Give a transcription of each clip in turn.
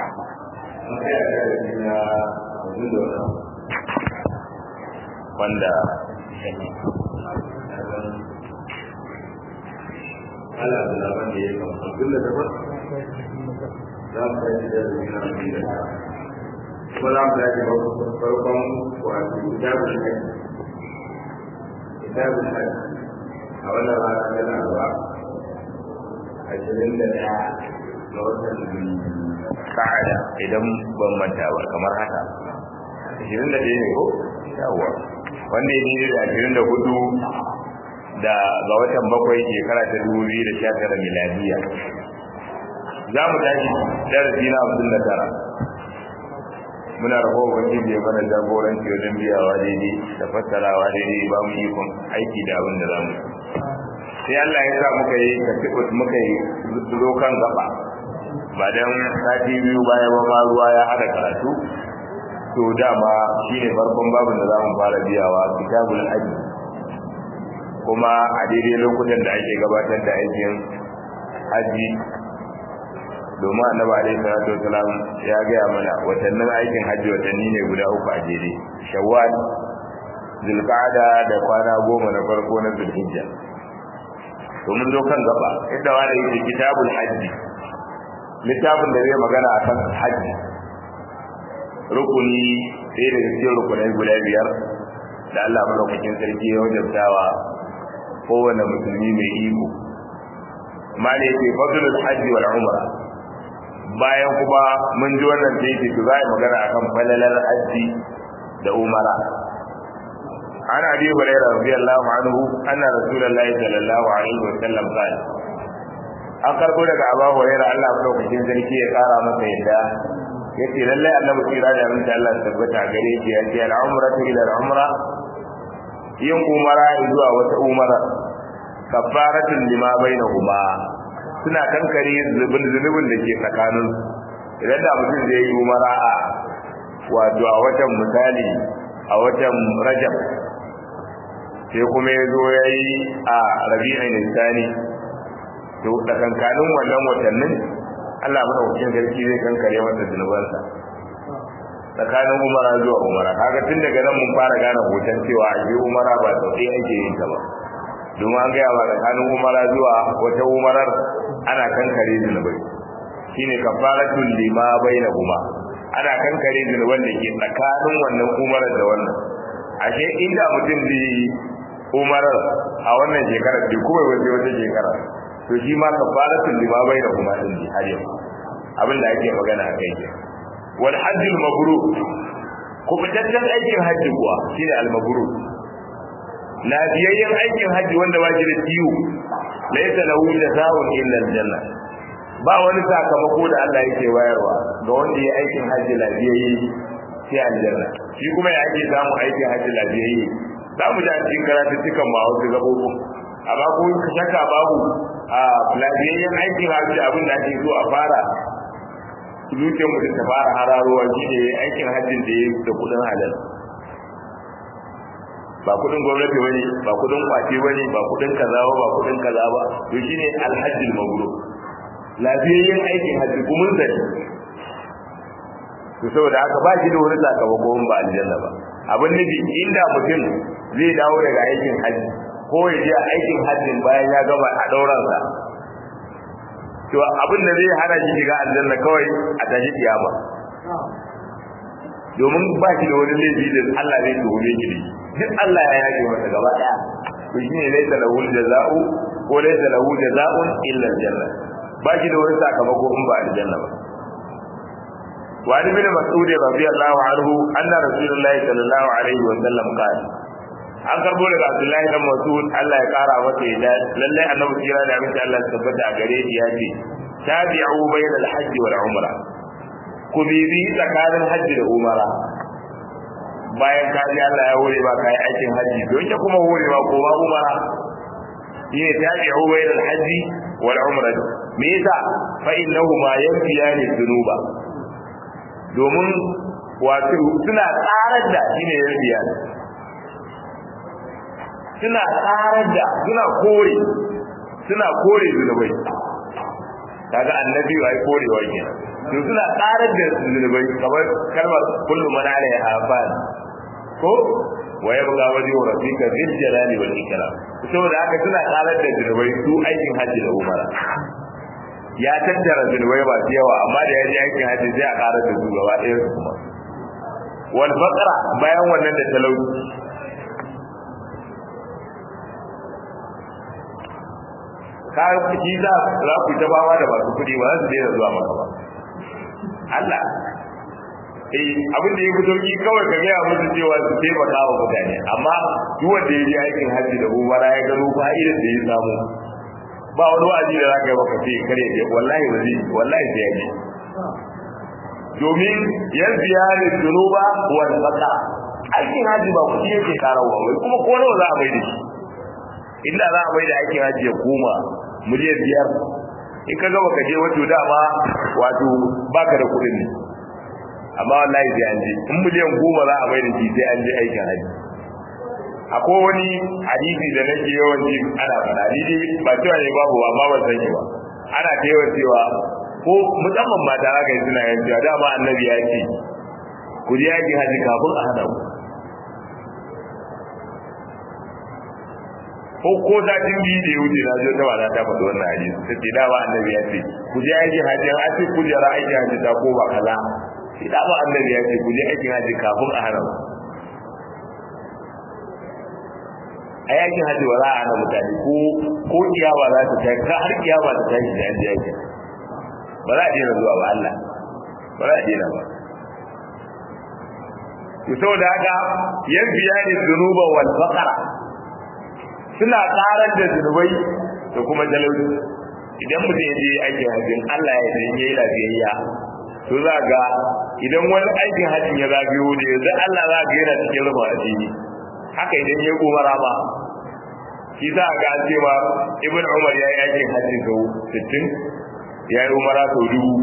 wanda ala da labar da ya kama abin da daban za mu tashi da zina abin da ta kuma za mu tashi farkon wato kitabun haji kitabun haji a wannan rana ta laraba ashirin da ɗaya ga watan sa'ada idan ban manta ba kamar haka ashirin da ɗaya ne ko yawwa wanda ya daidai da ashirin da hudu da ga watan bakwai shekara ta dubu biyu da sha tara miladiya za mu tashi darasi na hamsin da tara muna rabuwa ubangiji ya mana jagoranci wajen biyawa daidai da fassarawa daidai ba mu ikon aiki da abin da za mu sai Allah ya sa muka yi kasibus muka yi zo kan gaba ba dan sati biyu baya ba ma ruwa ya hada karatu to dama shine farkon babin da zamu fara biyawa kitabul hajj kuma a daidai lokutan da ake gabatar da aikin haji domin annabi alaihi salatu wasalam ya gaya mana watannin aikin haji watanni ne guda uku a jere shawwal zulqa'ada da kwana goma na farko na zulhijja to mun zo kan gaba inda wani yake kitabul hajji littafin da zai magana akan hajji rukuni sai da cikin rukunai guda biyar da Allah madaukakin sarki ya wajabtawa kowane musulmi mai iko mali yake fadlul hajji wal umra bayan kuma mun ji wannan sai yake za a magana akan falalar hajji da umara عن ابي هريره رضي الله عنه ان رسول الله صلى الله عليه وسلم قال an karbo daga abu hurairah Allah madaukakin sarki ya kara masa yadda yace lalle annabi kira da mun Allah tabbata gare shi yace al-umratu ila al-umra yin umara zuwa wata umara kafaratun lima bainahuma suna kankare zubin zunubin da ke tsakanin idan da mutum zai yi umara a wato a watan misali a watan rajab sai kuma ya zo ya yi a rabi'in nisani to tsakankanin wannan watannin Allah madaukakin sarki zai kankare masa zunubansa tsakanin umara zuwa umara kaga tun daga nan mun fara gane hoton cewa a je umara ba sau ɗaya ake yin ta ba domin an gaya ba tsakanin umara zuwa wata umarar ana kankare zunubai shine kafaratul lima bainahuma ana kankare zunuban da ke tsakanin wannan umarar da wannan ashe inda mutum zai yi umarar a wannan shekarar bai kuma wace wata shekara to shi ma kafaratul lima baina kuma din ji har yau abin da ake magana a kai wal hajjul mabrur ku fitaccen aikin hajji kuwa shine al mabrur lafiyayyen aikin hajji wanda ba shi da ciwo laysa lahu jazaa'un illa al janna ba wani sakamako da Allah yake wayarwa ga wanda ya aikin hajji lafiyayye sai aljanna shi kuma ya ake samu aikin hajji lafiyayye za mu ja cikin karatuttukan ma wasu gabobo amma ko shakka babu a lafiyayyen aikin hajji abin da ake so a fara zuciyar mutum ta fara hararowa shi ne aikin hajjin da ya da kudin halal ba kudin gwamnati bane ba kudin kwace bane ba kudin kaza ba ba kudin kaza ba to shine alhajjul mabrur lafiyayyen aikin hajji kuma zai to saboda haka ba shi da wani sakamako ba aljanna ba abin nufi inda mutum zai dawo daga aikin hajji ko ya je aikin hajjin bayan ya gama a dauransa to abin da zai hana shi shiga aljanna kawai a tashi kiyama domin ba shi da wani laifi da Allah zai tuhume shi duk Allah ya yake masa gaba daya to shine laysa lahu jazaa'u ko laysa lahu jazaa'un illa aljanna ba shi da wani sakamako in ba aljanna ba وعن ابن مسعود رضي الله عنه أن رسول الله صلى الله عليه وسلم قال an karbo daga Abdullahi dan Mas'ud Allah ya kara masa yadda lalle annabi kira da aminci Allah ya tabbata a gare shi ya ce tabi'u bayna al-hajj wal umra ku bibi tsakanin hajji da umara bayan ka ji Allah ya hore ba kai aikin hajji don ya kuma hore ba ko ba umara shine tabi'u bayna al-hajj wal umra me yasa fa innahuma yanfiyani dhunuba domin wato suna tsarar da shine yanfiya suna tsarar da suna kore suna kore zunubai kaga annabi ai korewa ke to suna karar da zunubai kamar kalmar kullu man alaiha fan ko wa yabqa wajhu rabbika dhil jalali wal ikram saboda haka suna karar da zunubai su aikin hajji da umara ya tattara zunubai ba yawa amma da ya je aikin hajji sai a karar da su gaba ɗaya su kuma wal faqra bayan wannan da talauci ka kuɗi za za ku ta bawa da masu kuɗi ba za su daina zuwa maka ba Allah eh abin da ya fi sauki kawai ka gaya musu cewa su taimaka wa mutane amma duk wanda ya je aikin hajji da umara ya gano fa'idar da ya samu ba wani wa'azi da zaka yi maka ce kare je wallahi ba zai wallahi sai ya je domin yan ziyari dunuba wal faqa aikin hajji ba kuɗi yake karawa wai kuma ko nawa za a bai da shi inda za a bai da aikin hajji ya koma miliyan biyar in ka gaba ka je wato dama wato baka da kuɗin ne amma wallahi sai an je in miliyan goma za a bai da shi sai an je aikin hajji akwai wani hadisi da nake yawan ji ana faɗa ni dai ba cewa ne babu ba amma ban san shi ba ana ta yawan cewa ko musamman mata haka yi suna yin cewa dama annabi ya ce ku je aikin hajji kafin a hana ku ko ko satin biyu da ya wuce na zo ta wata ta faɗi wannan hadisi ta ce dama annabi ya ce ku je aikin hajji an ce kujera aikin hajji ta ko ba kaza sai dama annabi ya ce ku je aikin hajji kafin a hana ku a yakin hajji ba za a hana mutane ko ko kiyama za ta tashi ka har kiyama ta tashi da yanzu yakin ba za a daina zuwa ba Allah ba za a daina ba to saboda haka yan biyani zunuba wal faqara suna karar da zunubai da kuma talauci idan mutum ya je aikin hajjin Allah ya san yayi lafiyayya to za ga idan wani aikin hajjin ya zagayo da yanzu Allah za ga yana cikin rufa asiri haka idan ya umara ba shi za a ga cewa ibn umar ya yi aikin hajji sau 60 ya yi umara sau dubu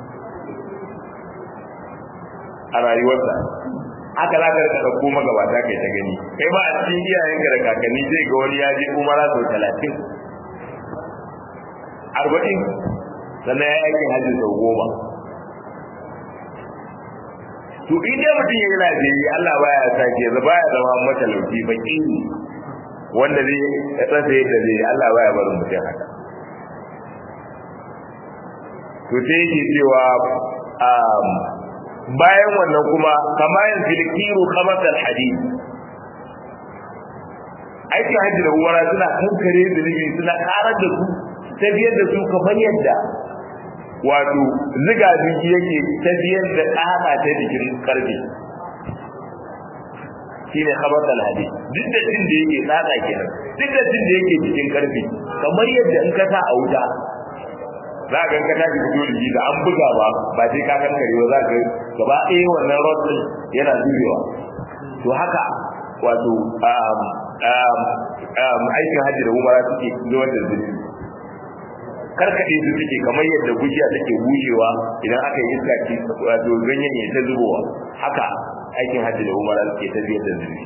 a rayuwarsa haka za ka rika ɗauko magabata kai ta gani kai ba a cikin iyayenka da kakanni zai ga wani ya je umara sau talatin arba'in sannan ya yi aikin hajji sau goma to in dai mutum ya yi lafiyayye Allah baya sake yanzu baya zama matalauci baki wanda zai tsasa yadda zai Allah baya barin mutum haka to sai yake cewa bayan wannan kuma kama yin filkiru kamatar hadid aikin hajji da uwara suna kankare zunubi suna karar da su tafiyar da su kamar yadda wato ziga jiki yake tafiyar da ƙasa ta jikin karfe shine khabatal hadid duk da jin da yake tsada kenan duk da jin da yake cikin karfe kamar yadda in ka sa a wuta za ka ga ka fito da da an buga ba ba sai ka kankare ba za ka gaba ɗaya wannan rod din yana zubewa to haka wato aikin hajji da umara suke zuwa da zubi karkaɗe su suke kamar yadda gujiya take bushewa idan aka yi iska ci wato ganyen ya ta zubowa haka aikin hajji da umara suke tafiyar da zubi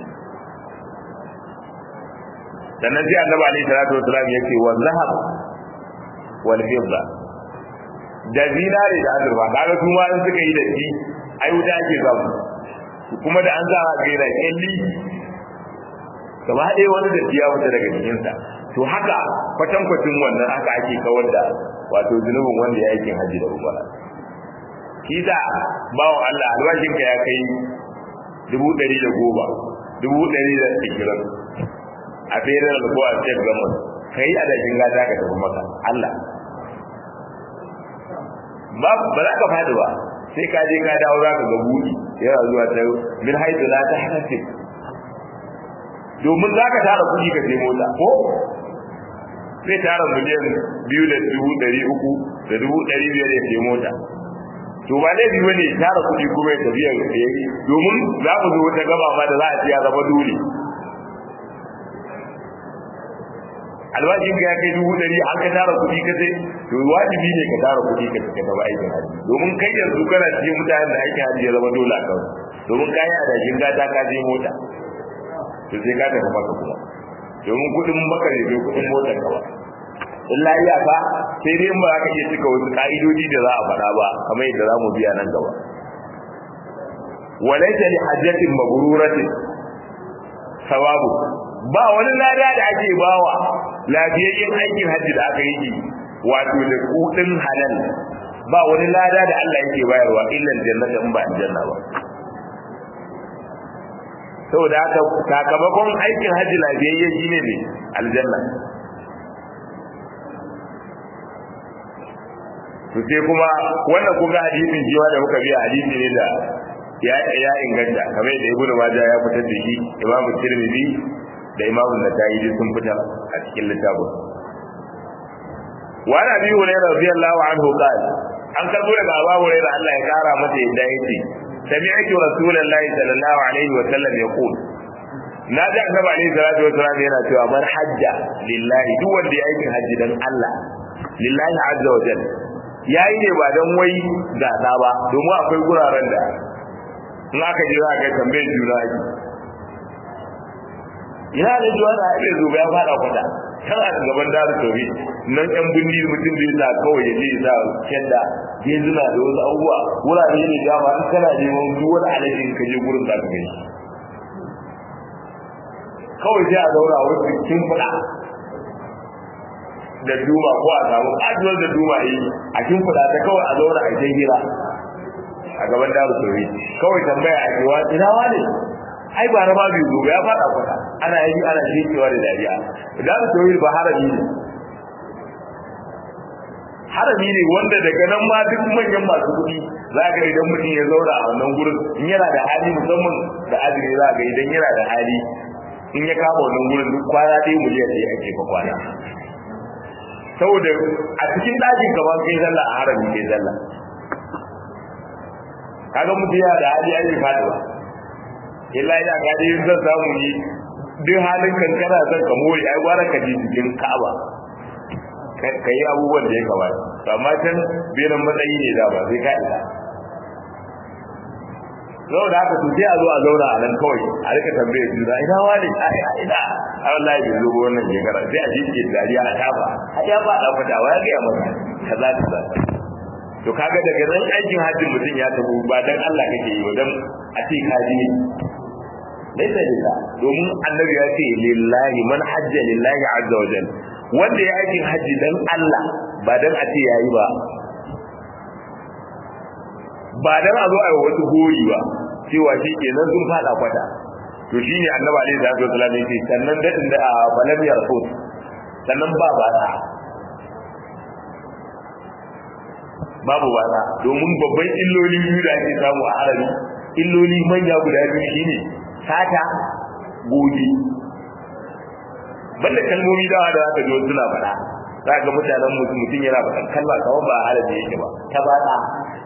sannan sai annabi alaihi salatu wasalam yake wa zahab wal fidda da zinare da azurfa kaga su ma in suka yi da shi ai wuta ake samu kuma da an za a ga yana kyalli gaba ɗaya wani da ya wuta daga jikinsa to haka kwatankwacin wannan haka ake kawar da wato zunubin wanda ya aikin hajji da umara shi da bawan Allah albashinka ya kai dubu ɗari da goma dubu ɗari da ishirin a federal ko a state government ka yi adashin gata ka tafi maka Allah ba ba za ka faɗi ba sai ka je ka dawo za ka ga buɗi yana zuwa ta min haitu la ta hasib domin za ka tara kuɗi ka sai mota ko sai tara miliyan biyu da dubu ɗari uku da dubu ɗari biyar ya sai mota to ba laifi bane tara kuɗi kuma ya tafiya ya domin za mu zo wata gaba ma da za a ce ya zama dole albashin ka ya kai dubu ɗari an ka tara kuɗi ka sai to wajibi ne ka tara kuɗi ka ka tafi aikin haji domin kai yanzu kana cikin mutanen da aikin haji ya zama dole a kan domin kayi adashin gata ka je mota to sai ka tafi maka kuma domin kuɗin maka ne bai kuɗin motar ka ba illa iyaka sai dai in ba za ka iya cika wasu ka'idodi da za a faɗa ba kamar yadda za mu biya nan gaba walaita li hajjatin mabruratin sawabu ba wani lada da ake bawa lafiyayyen aikin hajji da aka yi wato da kudin halal ba wani lada da Allah yake bayarwa illa jannata in ba aljanna ba saboda haka sakamakon aikin hajji lafiyayye shine ne aljanna to sai kuma wannan kuga hadisin jiwa da muka biya hadisi ne da ya ya inganta kamar da ibnu majah ya fitar da shi imamu tirmidhi da imamu nasa'i sun fitar a cikin littafin wa nabi hurairah radiyallahu anhu qala an karbo daga abu hurairah Allah ya kara masa yadda yake sami'tu rasulullahi sallallahu alaihi wa sallam yaqul na ji annabi alaihi salatu wa sallam yana cewa man hajja lillahi duk wanda ya aikin hajji dan Allah lillahi azza wa jalla yayi ne ba dan wai gasa ba domin akwai guraren da in aka ji za ka tambaye juna ake ina da jiwa da ake zo ya fada kwata kan a gaban daru tobi nan yan bindi mutum zai sa kawai ya je sa kenda ya zuna da wasu abubuwa wurare ne da ba in kana neman duk wani alaji in ka je gurin za ka gani kawai sai a zauna wasu kin fada da duma ko a samu kajuwar da duma yi a kin fada ta kawai a zauna a kai hira a gaban daru tobi kawai tambaya a cewa ina wane ai ba raba biyu gobe ya fada kwata ana yi ana shekewa da dariya daru tobi ba harami ne harami ne wanda daga nan ma duk manyan masu kuɗi za ga idan mutum ya zauna a wannan gurin in yana da hali musamman da azumi za ga idan yana da hali in ya kama wannan gurin duk kwana ɗaya miliyan ɗaya ake fa kwana saboda a cikin ɗakin kamar kai sallah a harami kai sallah kaga mutum yana da hali ai fadi ba illa ina ga dai zan samu ni duk halin kankana zan ka more ai gwara ka ji cikin Ka'aba ka yi abubuwan da ya kamata to amma can biyan matsayi ne da ba sai ka isa Zau da haka to sai a zo a zauna a nan kawai a rika tambaye juna ina wani a ina a wallahi bai zo wannan shekara sai a jike dariya a tafa a ya ba da fata wa ya ga masa kaza kaza to kaga daga nan aikin hajjin mutum ya tabu ba dan Allah kake yi ba dan a ce ka ji laisa lillah domin annabi ya ce lillahi man hajja lillahi azza wajal wanda ya aikin hajji dan Allah ba dan a ce yayi ba ba dan a zo a yi wasu gori ba cewa shi kenan sun fada kwata to shine annabi alaihi salatu wasallam ya ce sannan dadin da balam yarfut sannan ba ba ta babu wasa domin babban illoli biyu da ake samu a arabi illoli manya guda biyu shine sata gobe banda kalmomi dawa da zaka ji wasu suna faɗa za ga mutanen mutum mutum yana faɗa kalma kawai ba arabi yake ba ta bata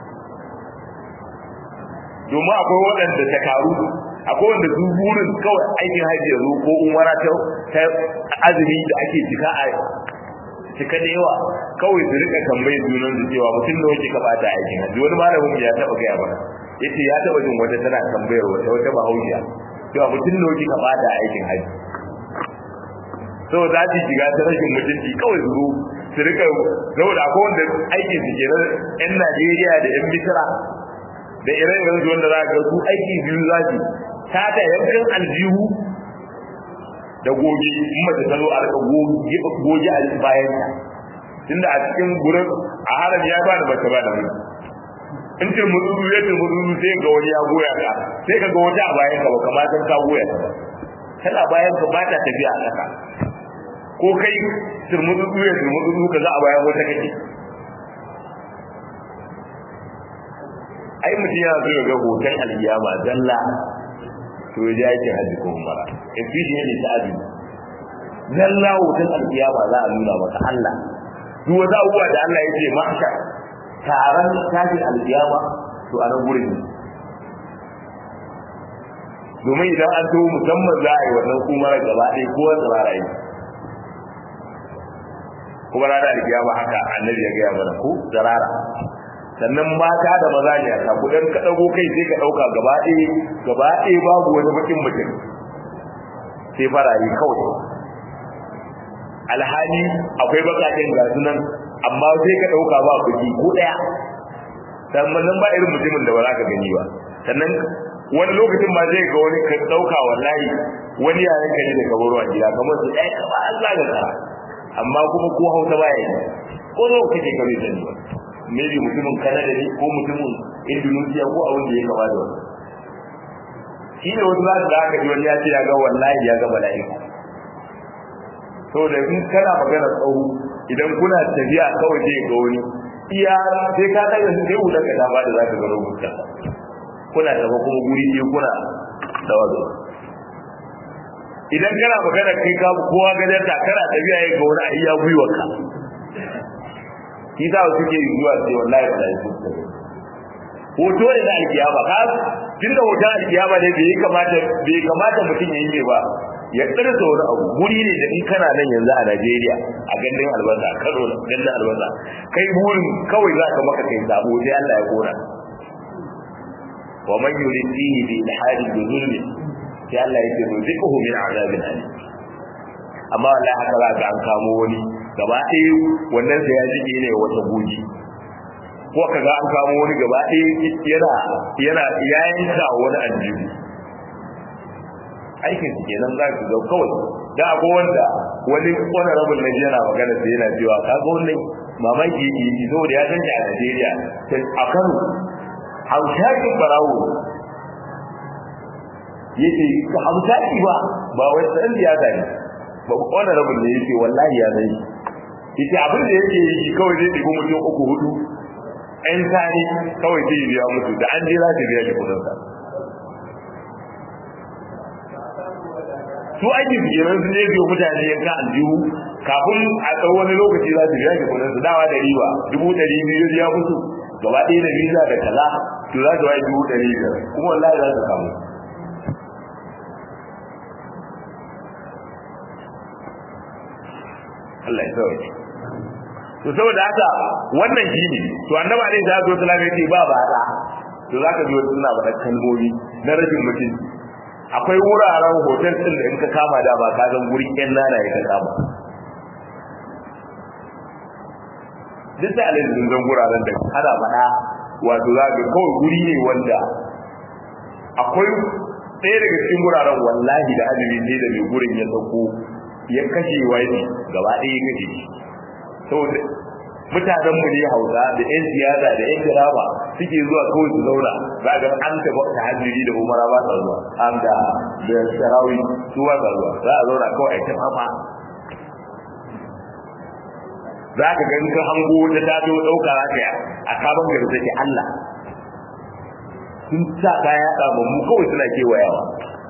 domin akwai waɗanda ta karu akwai wanda su burin kawai aikin hajji ya zo ko umara ta azumi da ake cika a cika da yawa kawai su rika tambayi junan su cewa mutum da wake ka bata aikin hajji wani malamin ya taba gaya mana yace ya taba jin wata tana tambayar wata wata bahaushiya cewa mutum da wake ka bata aikin hajji so za su shiga ta rashin mutunci kawai su zo su rika saboda akwai wanda aikin su kenan yan Najeriya da yan Misira da ire-iren su wanda za ka su aiki biyu za su ta ta yankin aljihu da goge in mace ta zo a rika goge a bayan ta tunda a cikin gurin a haram ya ba da mace ba da mutu in ce mutudu ya ce mutudu sai ga wani ya goya ka sai ka ga wata a bayan ka ba kamar san ka goya ta tana bayan ka ba ta tafiya a ƙasa ko kai turmutudu ya turmutudu ka za a bayan wata kake ai mutum yana so ya ga hoton alkiyama zalla to ya ji aikin hajji ko umara efficiently ta azumi zalla hoton alkiyama za a nuna maka Allah duk wata abubuwa da Allah ya ce mahsha taron tashin alkiyama to a nan gurin domin idan an tawo musamman za a yi wannan umara gaba ɗaya ko wanda ba yi kuma ranar alkiyama haka annabi ya gaya mana ko zarara sannan mata da maza ne a kudan ka dago kai sai ka dauka gaba ɗaya gaba ɗaya babu wani bakin mutum sai farayi kawai alhali akwai bakaken ga sunan amma sai ka dauka ba kuɗi ko daya sannan ba irin mutumin da ba za ka gani ba sannan wani lokacin ma zai ga wani ka dauka wallahi wani yayan ka ne da kabaro a gida kamar su ɗaya kama Allah ga tsara amma kuma ko hausa ba ya yi ko zo kake kare da ni ba maybe mutumin Canada ne ko mutumin Indonesia ko abin da ya kama da wani shi ne wasu za su da aka ji wani ya ce ya ga wallahi ya ga mala'ika saboda in kana magana tsawo idan kuna tafiya kawai sai ga wani iya sai ka daga sai wutar ka ta ba da za ka ga rubuta kuna tafa kuma guri ɗaya kuna tawazo idan kana magana kai ka kowa gajar ta kana tafiya ya ga wani a iya gwiwarka shi za su ke zuwa sai wallahi ba da su hoto ne na alkiyama ka tun da hoton alkiyama ne bai kamata bai kamata mutum ya yi ba ya tsirta wani abu guri ne da in kana nan yanzu a Najeriya a gandun albasa Kano gandun albasa kai burin kawai za ka maka kai sabo sai Allah ya kora wa man yurid fihi bi ilhadi bi zulmi sai Allah ya ce rizquhu min azabin alim amma wallahi haka za ka an kamo wani gaba ɗaya wannan sai ya jike ne wata goji ko ka ga an kamo wani gaba ɗaya yana yana yayin da wani aljihu aikin su kenan za ku ga kawai da abu wanda wani wani rabin na yana magana sai yana cewa ka ga wannan mamaki yake yi saboda ya san shi a Najeriya a Kano haushakin barawo yake hausaki ba ba wai san siyasa ne ba wani rabin ne yake wallahi ya zai yace abin da yake yi kawai zai ɗigo mutum uku hudu ɗan tani kawai zai biya musu da an je za ta biya shi kudin sa su aiki su kenan sun je biyo mutane yanka aljihu kafin a tsawon wani lokaci za su biya shi kudin su dawa da riba dubu ɗari biyu ya musu gaba ɗaya da visa da kaza to za su wai dubu ɗari biyar kuma wallahi za su samu Allah ya sauke to saboda haka wannan shine to annabi alaihi salatu wasallam yace ba ba da to zaka ji wasu suna faɗa kalmomi na rashin mutunci akwai wuraren hotel din da in ka kama da ba ka san gurin yan nana ya ka kama duk da alaihi sun zan guraren da ana faɗa wato za ka kawai guri ne wanda akwai ɗaya daga cikin guraren wallahi da azumi ne da mai gurin ya sauko ya kashe wani gaba ɗaya ya kashe shi saboda mutanen mu ne hausa da yan siyasa da yan dirama suke zuwa kawai su zauna za ga an taɓa ta hajjiri da umara ba sa zuwa an da da sarawi su ba sa zuwa za a zauna kawai a ta fama za ka gani ka hango ta ta zo ɗauka za ka a sabon gari take Allah sun sa kaya ɗaba mu kawai suna kewayawa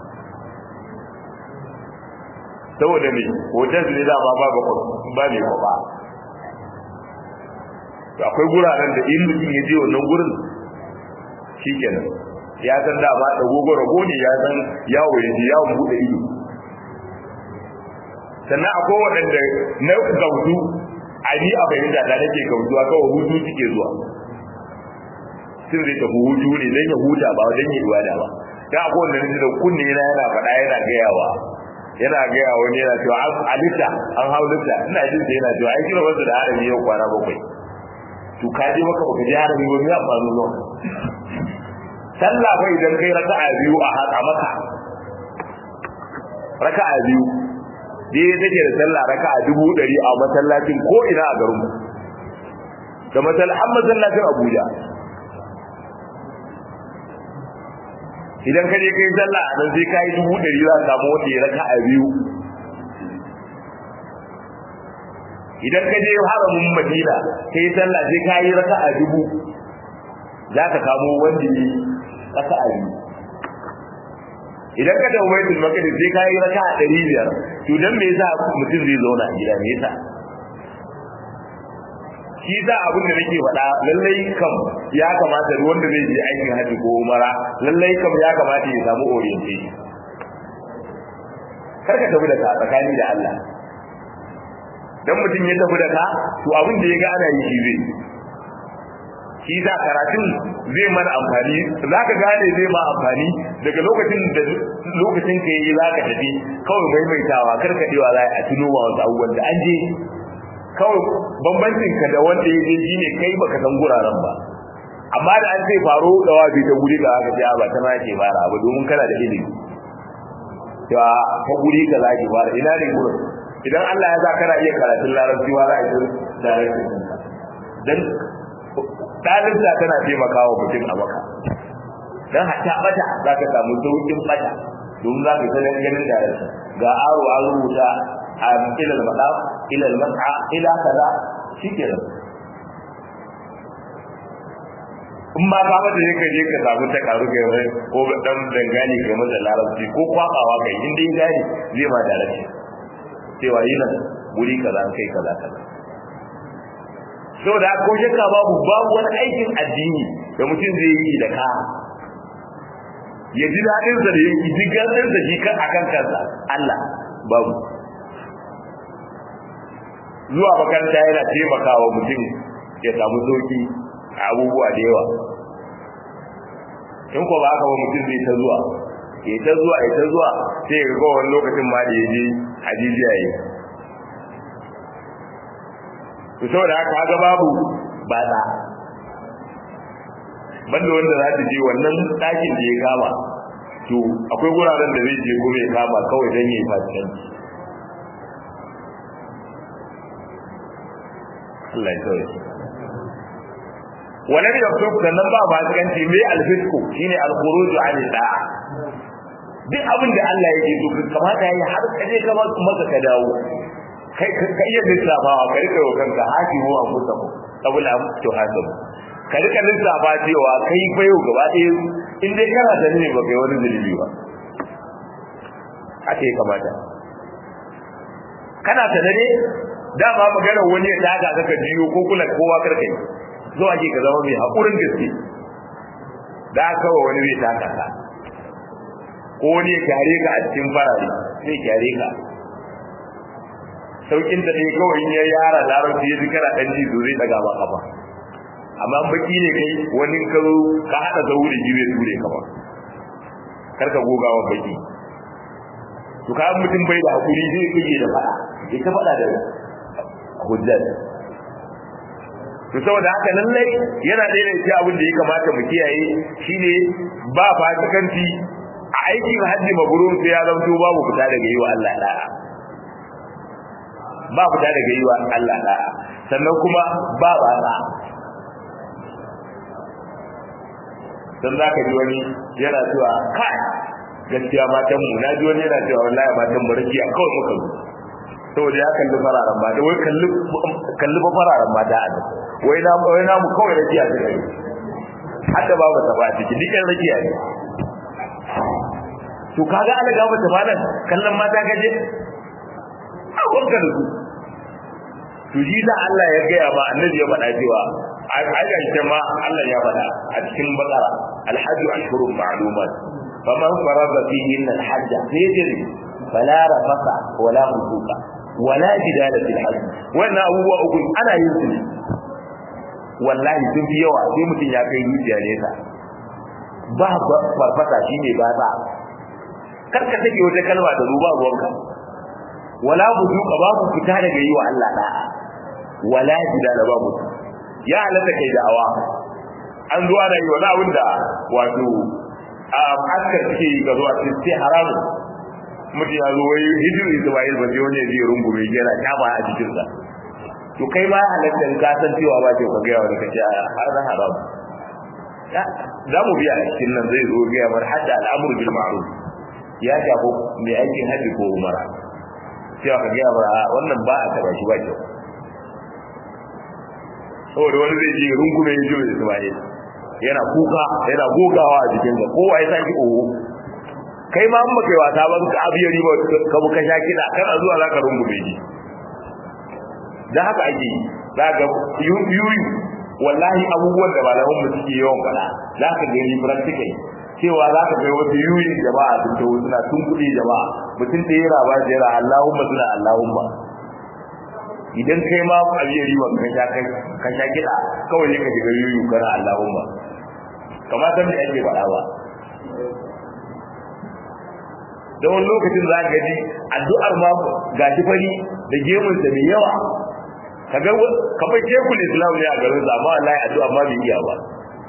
saboda me hoton su ne dama ba ba ba ne ba to akwai guraren da in mutum ya je wannan gurin shikenan ya san dama da gogo rago ne ya san yawo ya je yawon bude ido sannan akwai waɗanda na gautu a ni a fahimta ta nake gautuwa kawai hutu suke zuwa sun zai tafi hutu ne don ya huta ba don ya ibada ba dan akwai wanda nake da kunne yana yana faɗa yana gayawa yana gaya wani yana cewa a lita an hau lita ina jin da yana cewa ai kira wasu da harami yau kwana bakwai to ka je maka baka je harami wani ya faru zo sallah fa idan kai raka'a biyu a haka maka raka'a biyu dai take da sallah raka'a dubu ɗari a masallacin ko ina a garin da masallacin masallacin Abuja idan ka je kai sallah a nan sai ka yi dubu ɗari za ka samu wanda ya raka a biyu idan ka je haramin madina kai sallah sai ka yi raka a dubu za ka kamo wanda ya raka a biyu idan ka dawo baitul maqdis sai ka yi raka a ɗari biyar to dan me yasa mutum zai zauna a gida me yasa shi za abin da nake faɗa lallai kam ya kamata da wanda zai je aikin haji ko umara lallai kam ya kamata ya samu orientation kar ka tafi da ka tsakani da Allah dan mutum ya tafi da ka to abin da ya ga ana yi shi zai shi za karatun zai mana amfani za ka gane zai ma amfani daga lokacin da lokacin ka yi za ka tafi kawai maimaitawa karkadewa za a tuno wa wasu abubuwan da an je kawai bambancin ka da wanda ya je shi ne kai baka san guraren ba amma da an ce faro da wabi ta guri ka aka ce ba ta ma ke fara ba domin kana da ilimi cewa ta guri ka za ki fara ina ne gurin idan Allah ya sa kana iya karatun larabci ma za a yi da dan ɗalibta tana taimakawa mutum a maka dan hatta bata za ka samu sauƙin bata domin za ka sanar ganin da ga aro an rubuta a ilal madaf ilal mas'a ila kaza shikenan in ma ka mata ne ka je ka samu ta karu kai wai ko dan dangane kai mata larabci ko kwabawa kai in dai gani zai ma da larabci cewa yi nan guri kaza kai kaza kaza saboda ko shakka babu babu wani aikin addini da mutum zai yi da ka ya ji daɗin sa da yake ji gardin sa shi kan akan kansa Allah babu zuwa makaranta yana taimakawa mutum ya samu sauki a abubuwa da yawa in ko ba haka ba mutum zai ta zuwa ya ta zuwa ya ta zuwa sai ya ga wani lokacin ma da ya je hajijiya yi to saboda haka haka babu ba da banda wanda za ta je wannan ɗakin da ya kama to akwai wuraren da zai je kuma ya kama kawai don ya yi fasikanci Allah ya kawai wannan da su sannan ba fasikanci mai alfisku shine alkhuruju an da'a duk abin da Allah yake so kamata yayi har kaje ka maka ka dawo kai ka iya lissafawa ka rika wa kanka hakimu a kusa ku kabula to hasabu ka rika lissafa cewa kai bayo gaba ɗaya in dai kana da ne ba kai wani zulubi ba haka ya kamata kana ta ne dama maganar wani ya daga ka ka jiyo ko kula kowa karka yi zuwa ke ka zama mai haƙurin gaske da kawai wani zai taka ka ko wani ya kyare ka a cikin farare zai kyare ka saukin da ɗaya kawai in ya yara larabci ya ji kana ɗan ji zai daga ba kafa amma baki ne kai wani ka zo ka haɗa da wuri ji zai ture ka ba karka gogawa baki to ka mutum bai da hakuri zai kike da faɗa ya ta faɗa da hujjar to saboda haka lallai yana ɗaya da cikin abin da ya kamata mu kiyaye shine ba fasikanci a aikin hajji mabrur sai ya zanto babu fita daga yi wa Allah da'a ba fita daga yi wa Allah da'a sannan kuma ba ba ba dan zaka ji wani yana cewa kai gaskiya matan mu na ji wani yana cewa wallahi matan mu rakiya kawai muka zo saboda ya kalli fararen mata wai kalli kalli ba fararen mata a nan wai na wai na mu kawai rakiya ta kai hatta ba ba ta ba ciki duk yan rakiya ne to kaga ana ga mata malan kallon mata gaje a wanka da su to shi da Allah ya gaya ma annabi ya faɗa cewa a ga ma Allah ya faɗa a cikin bakara alhajju ashhurun ma'lumat faman farada fihi alhajj fajri fala rafasa wala fusuqa wala jidala fil hajj wannan abubuwa uku ana yin su wallahi sun fi yawa sai mutum ya kai zuciya nesa ba farfasa shine ba ta karka take wata kalma da ruba ruwanka wala buduka babu fita daga yi wa Allah da'a wala jidala babu ya halatta kai da'awa an zuwa da yi wani abin da wato a askar suke yi ga zuwa sai haramun mutum ya zo wai hijiru isma'il ba sai wani ya je rungume yana kama a jikinsa to kai ma halatta ka san cewa ba ce ka ga wani kace har da haram za mu biya a cikin nan zai zo ga mar hadda al'amru bil ma'ruf ya shafo mai aikin haji ko umara cewa ka ga mar wannan ba a taba shi ba kyau saboda wani zai je rungume hijiru isma'il yana kuka yana gogawa a jikinsa kowa ya saki oho kai ma an baka yi wasa ba ka abiya riba ka buka sha kiɗa kana zuwa za ka rungume shi da haka ake yi za ka yuyu wallahi abubuwan da malaman mu suke yawan faɗa za ka gani practical cewa za ka kai wasu yuyin jama'a sun tawo suna tun kuɗi jama'a mutum da yana ba jera Allahumma suna Allahumma idan kai ma abiya riba ka sha kai ka sha kiɗa kawai ne ka shiga yuyu kana Allahumma kamar san da ake faɗa ba da wani lokacin za ka ji addu'ar ma ga shi fari da gemun sa mai yawa kaga kamar shekul islam ne a garin sa amma wallahi addu'a ma bai iya ba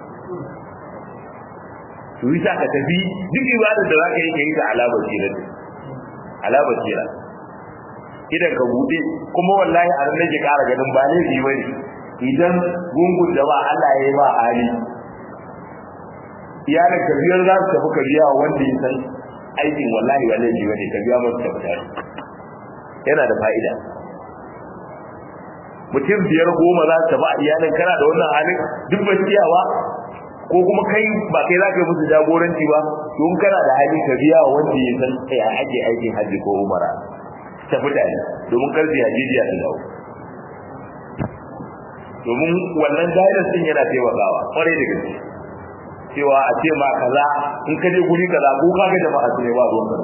to yi sa ka tafi duk ibadar da za ka yi ka yi ta alamar sira alamar sira idan ka buɗe kuma wallahi a nan nake ƙara ganin ba laifi ba ne idan gungun da ba Allah ya yi ba hali iyalin ka biyar za su tafi ka biya wanda ya san aikin wallahi ba laifi ba ne ka biya masu tafi yana da fa'ida mutum biyar goma za su tafi a iyalin kana da wannan halin duk ba ciyawa ko kuma kai ba kai za ka yi musu jagoranci ba don kana da hali ka biya wanda ya san ya ake aikin hajji ko umara tafi tare domin karfi hajijiya su dawo domin wannan guidance din yana taimakawa kwarai da gaske cewa a ce ma kaza in ka je guri kaza ko ka ga jama'a su ne ba ruwan kaza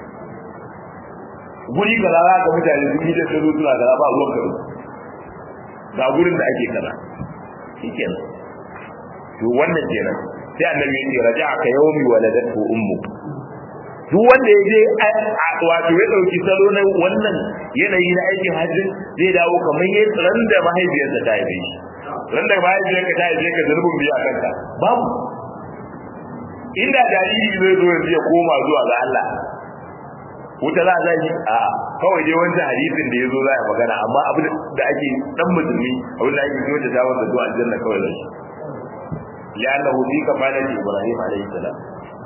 guri kaza za ka mutane su yi da su suna kaza ba ruwan kaza ga gurin da ake kaza shikenan to wannan kenan sai annabi ya ce raja'a ka yawmi waladatu ummu duk wanda ya je wato ya dauki salo na wannan yanayi na aikin hajji zai dawo kamar ya ran da mahaifiyarsa ta haife shi ran da mahaifiyarka ta haife ka zurbin biya kanka babu inda jariri zai zo yanzu ya koma zuwa ga Allah wuta za a yi a kawai dai wancan hadisin da ya zo za a magana amma abin da ake dan musulmi abin da ake kyauta ta wanda zuwa aljanna kawai zai li'annahu fi kafanati ibrahim alayhi salam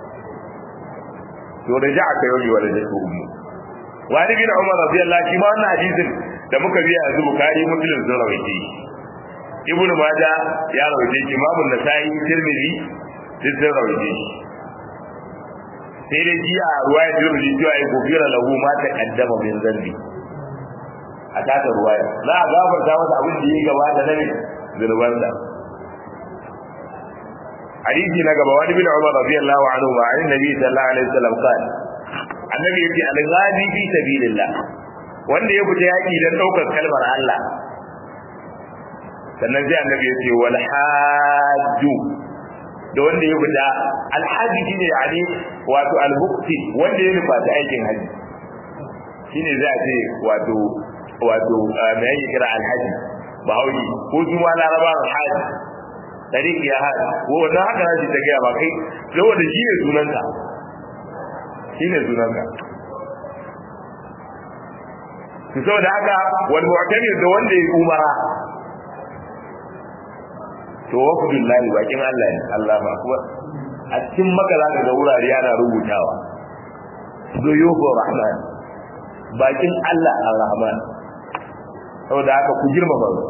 to raja'aka yawmi waladatu ummu wa ni bin umar radiyallahu anhu ma wannan hadisin da muka biya yanzu bukari muslim sun rawaite ibnu majah ya rawaite shi imamu nasai tirmidhi duk sun rawaite shi sai dai ji a ruwaya tirmidhi cewa ai gofira lahu ma ta kaddama min zambi a taka ruwaya za a gafarta masa abin da ya gabata na zunubansa حديث نقبة وعن ابن عمر رضي الله عنهما عن النبي صلى الله عليه وسلم قال النبي يقول الغازي في سبيل الله wanda ya fita yaki don ɗaukar kalmar Allah sannan sai annabi ya ce wal hajju da wanda ya fita alhaji shine yani wato almukti wanda ya nufa ta aikin haji shine za a ce wato wato me yake kira alhaji bahauri ko su ma laraba alhaji tariq ya hada ko wannan haka naji ta gaya ba kai saboda shi ne sunanka shi ne sunanka to saboda haka wal mu'tamir da wanda ya umara to wafdullahi bakin Allah ne Allah ba kuwa a cikin maka za ka ga wurare ana rubutawa zuyubu rahman bakin Allah ar-rahman saboda haka ku girmama su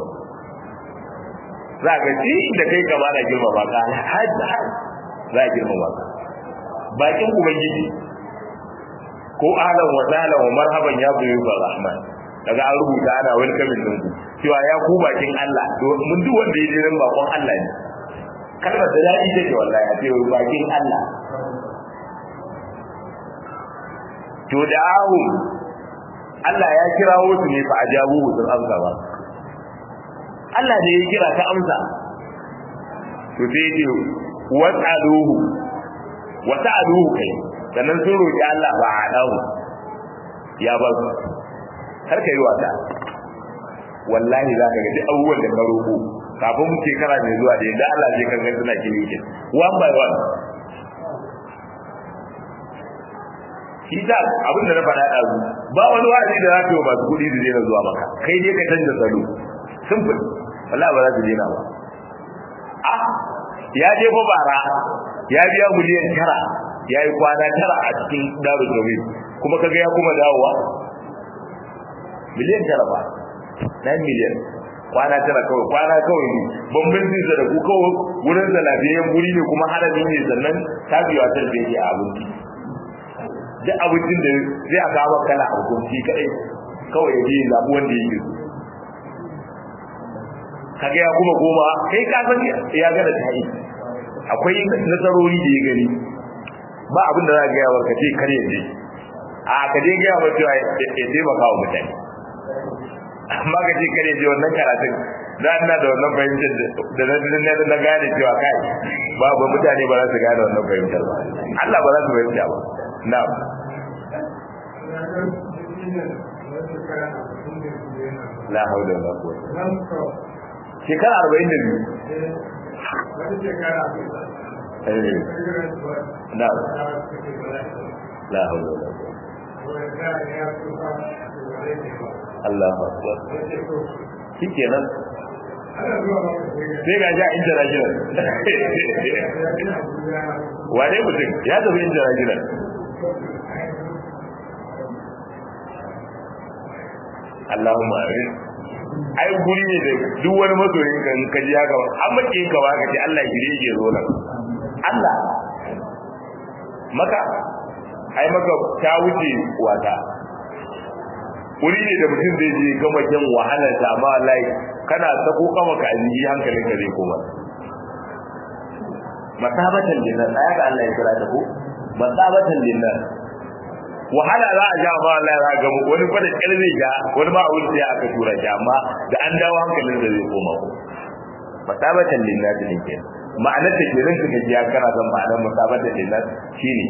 za ka ci da kai gaba da girmama ka hajji za a girmama ka bakin ubangiji ko ahlan wa sahlan wa marhaban ya buyu ga rahman daga an rubuta ana welcoming din ku cewa ya ku bakin Allah mun duk wanda ya je nan bakon Allah ne kalmar da daɗi take wallahi a cewa bakin Allah to da ahu Allah ya kirawo su ne fa ajabu sun amsa ba Allah ne ya kira ka amsa to sai ya ce was'aluhu was'aluhu kai sannan sun roki Allah ba a dawo ya ba su har kai wata wallahi za ka ga duk abubuwan da ka roƙo kafin shekara mai zuwa da yadda Allah zai kan suna kilikin one by one shi ta abin da na faɗa ɗazu ba wani wa'azi da za ka yi masu kuɗi da zai zuwa maka kai dai ka canza salo simple wallahi ba za su daina ba a ya je fa bara ya biya miliyan tara ya yi kwana tara a cikin daru gobe kuma kaga ya kuma dawowa miliyan tara ba na miliyan kwana tara kawai kwana kawai ne bambancin sa da ku kawai wurin sa lafiyayyen guri ne kuma harami ne sannan ta biya ta da a abinci duk abincin da zai aka ba kala a hukunci kadai kawai ya je zaɓi wanda yake so kaga ya kuma goma kai ka san ya ga da tayi akwai nasarori da ya gani ba abin da za ka gaya ka ce kar ya je a ka je gaya wa cewa ya taimaka wa mutane amma ka ce kar ya je wannan karatun za ina da wannan fahimtar da na na gane cewa kai ba ba mutane ba za su gane wannan fahimtar ba Allah ba za su fahimta ba na'am la haula wala quwwata shekara arba'in da biyu eh na la haula wala quwwata Allahu akbar shikenan sai ga ja international wane mutum ya tafi international Allahumma amin ai guri ne da duk wani masoyin ka in ka ji haka an mace ka ba ka ce Allah ya gire ke zo nan Allah maka ai maka ta wuce wata wuri ne da mutum zai je gama kyan wahalar ta amma wallahi kana sako kama ka ajiyi hankalin ka zai koma masabatan linnas ai ga Allah ya kira ta ko masabatan linnas wahala za a ja ma Allah ya ga wani fa da kyar zai ja wani ma a wuce ya aka tura shi amma da an dawo hankalin da zai koma ko masabatan linnas ne ke ma'anar da ke rinka gaji ya kana zan ma'anar masabatan linnas shine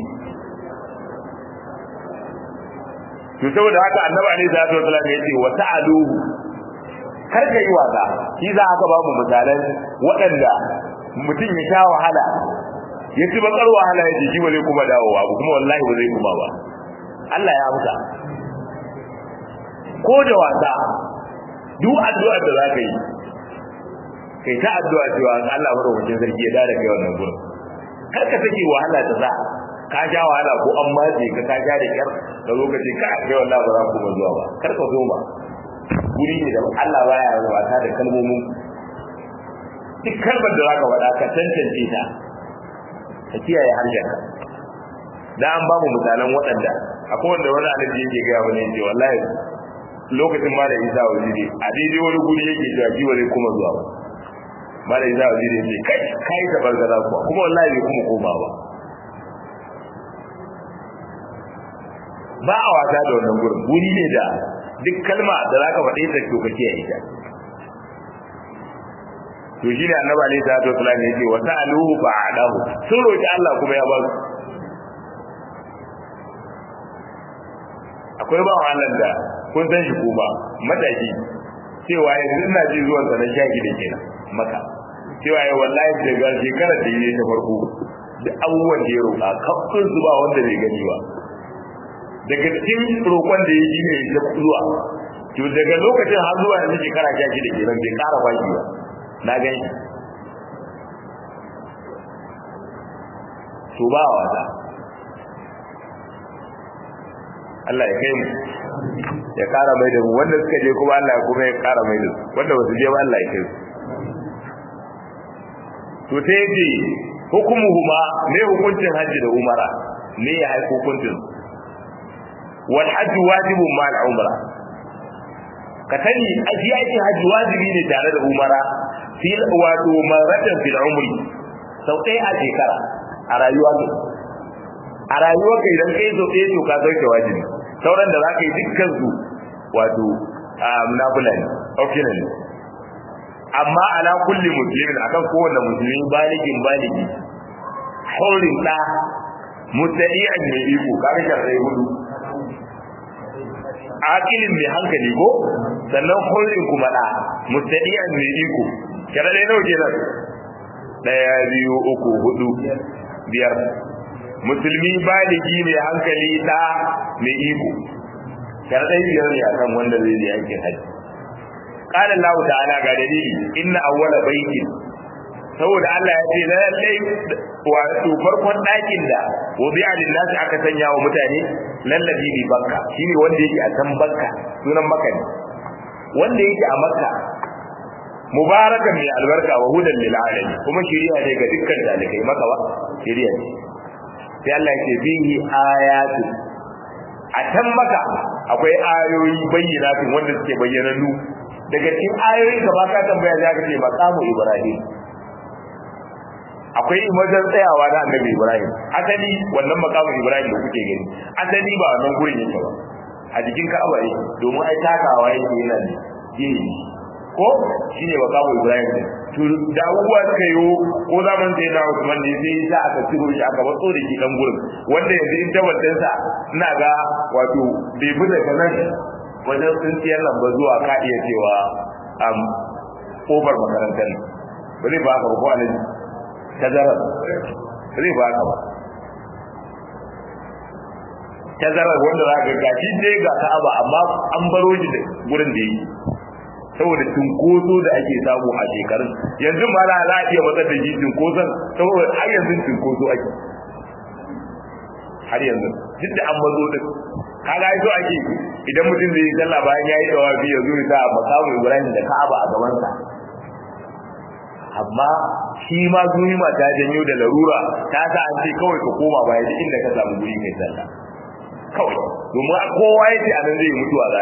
to saboda haka annabi alaihi salatu wasallam ya ce wa ta'aluhu kar ka yi wasa shi za aka ba mu misalan waɗanda mutum ya sha wahala ya ci bakar wahala ya jiki ba zai kuma dawowa ba kuma wallahi ba zai kuma ba Allah ya amsa ko da wasa duk addu'ar da zaka yi kai ta addu'a cewa Allah madaukakin sarki ya dada kai wannan gurin kar ka sake wahala ta za ka ja wahala ko an matse ka ka ja da kyar da lokaci ka kai wallahi ba za ku kuma zuwa ba kar ka zo ba guri ne da Allah baya wasa da kalmomin duk kalmar da zaka faɗa ka tantance ta ka kiyaye harshenka da an ba mu misalan waɗanda akwai wanda wani alaji yake gaya wani yake wallahi lokacin ma da isa waziri a daidai wani guri yake cewa ji wani kuma zuwa ba ma da isa waziri yake kai kai da bargaza kuwa kuma wallahi bai kuma koma ba ba a wasa da wannan gurin guri ne da duk kalma da zaka faɗe ta to ka kiyaye ta to shi ne annabi alaihi salatu wasallam yake wa ta'aluhu fa'adahu sun roki Allah kuma ya ba su akwai ba wannan da kun san shi kuma mataki cewa yanzu ina ji zuwan sa na shaki da kenan maka cewa ya wallahi daga shekarar da yi ta farko da abubuwan da ya roƙa kafin su ba wanda bai gani ba daga cikin roƙon da ya ji ne ya zuwa to daga lokacin har zuwa yanzu shekara shaki da kenan bai ƙara baki ba na gan shi to ba wata Allah ya kai mu ya kara mai da mu wanda suka je kuma Allah ya kuma ya kara mai da su wanda ba su je ba Allah ya kai su to sai yace hukumuhuma ne hukuncin hajji da umara ne ya haifi hukuncin wal hajj wajibun ma al umra ka sani aji ake hajji wajibi ne tare da umara fil wato maratan fil umri sau ɗaya a shekara a rayuwa ne a rayuwa kai idan kai sau ɗaya to ka sauke wajibi sauran da za ka yi dukkan su wato nafila ne optional ne amma ala kulli muslimin akan kowanne musulmi baligin baligi haurin da mutadi'an mai iko kaga sharai hudu akilin mai hankali ko sannan haurin kuma da mutadi'an mai iko sharai nawa kenan daya biyu uku hudu biyar musulmi baligi mai hankali da mai iko sharadai biyar ne akan wanda zai je aikin haji qala Allah ta'ala ga dalili inna awwala baitin saboda Allah ya ce lallai wato farkon ɗakin da wubi'a lillahi aka sanya wa mutane lallabi bi bakka shine wanda yake a can bakka sunan makka ne wanda yake a makka mubarakan mai albarka wa hudan lil alamin kuma shiriya ne ga dukkan dalikai maka ba shiriya ne sai Allah ya ce bihi ayatu a can maka akwai ayoyi bayyana wanda suke bayyanannu daga cikin ayoyin da ba ka tambaya za ka ce maqamu ibrahim akwai wajen tsayawa na annabi ibrahim asali wannan maqamu ibrahim da kuke gani asali ba wannan gurin yake ba a jikin ka'aba yake domin ai takawa yake yana ne gini ko shine maqamu ibrahim to da abubuwa suka yi ko zaman sai na Usman ne sai sa aka ciro shi aka batso da shi dan gurin wanda yanzu in tabbatar sa ina ga wato bai bi daga nan wajen tsintsiyar nan ba zuwa ka iya cewa am kofar makarantar ba zai ba ka ba ko alaji tazara zai ba ka ba tazarar wanda za ka gashi dai ga Ka'aba amma an baro shi da gurin da yake saboda cinkoso da ake samu a shekarun yanzu ma za a iya matsar da shi cinkoson saboda har yanzu cinkoso ake har yanzu duk da an mazo din kaga ai so ake idan mutum zai yi sallah bayan yayi dawafi ya zo ya sa makamu Ibrahim da Ka'aba a gaban sa amma shi ma zuwi ma ta janyo da larura ta sa an ce kawai ka koma baya duk inda ka samu guri kai sallah kawai domin kowa ya ce a nan zai mutuwa za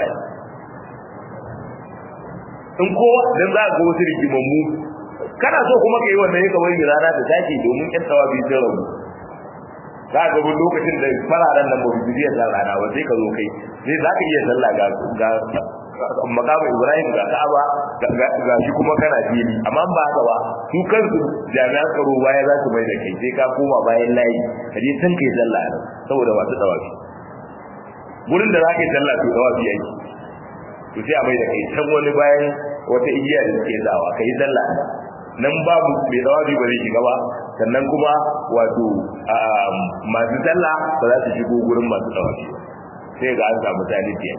in kowa dan za ga wasu rigimammu kana so kuma ka yi wannan ya kawai rana da take domin ƴan tsawa bi sun rabu za ka ga lokacin da fararen nan ba su iya san rana ba sai ka zo kai sai za ka iya sallah ga ga makamu ibrahim ga ka'aba ga shi kuma kana fili amma ba haka ba su kansu jami'an tsaro baya za su mai da kai sai ka koma bayan layi ka je san kai sallah saboda masu tsawafi gurin da za ka yi sallah to tsawafi yake to sai a mai da kai can wani bayan wata igiya da suke sawa kai sallah nan babu mai tsawafi ba zai shiga ba sannan kuma wato masu sallah ba za su shigo gurin masu tsawafi sai ga an samu talibiya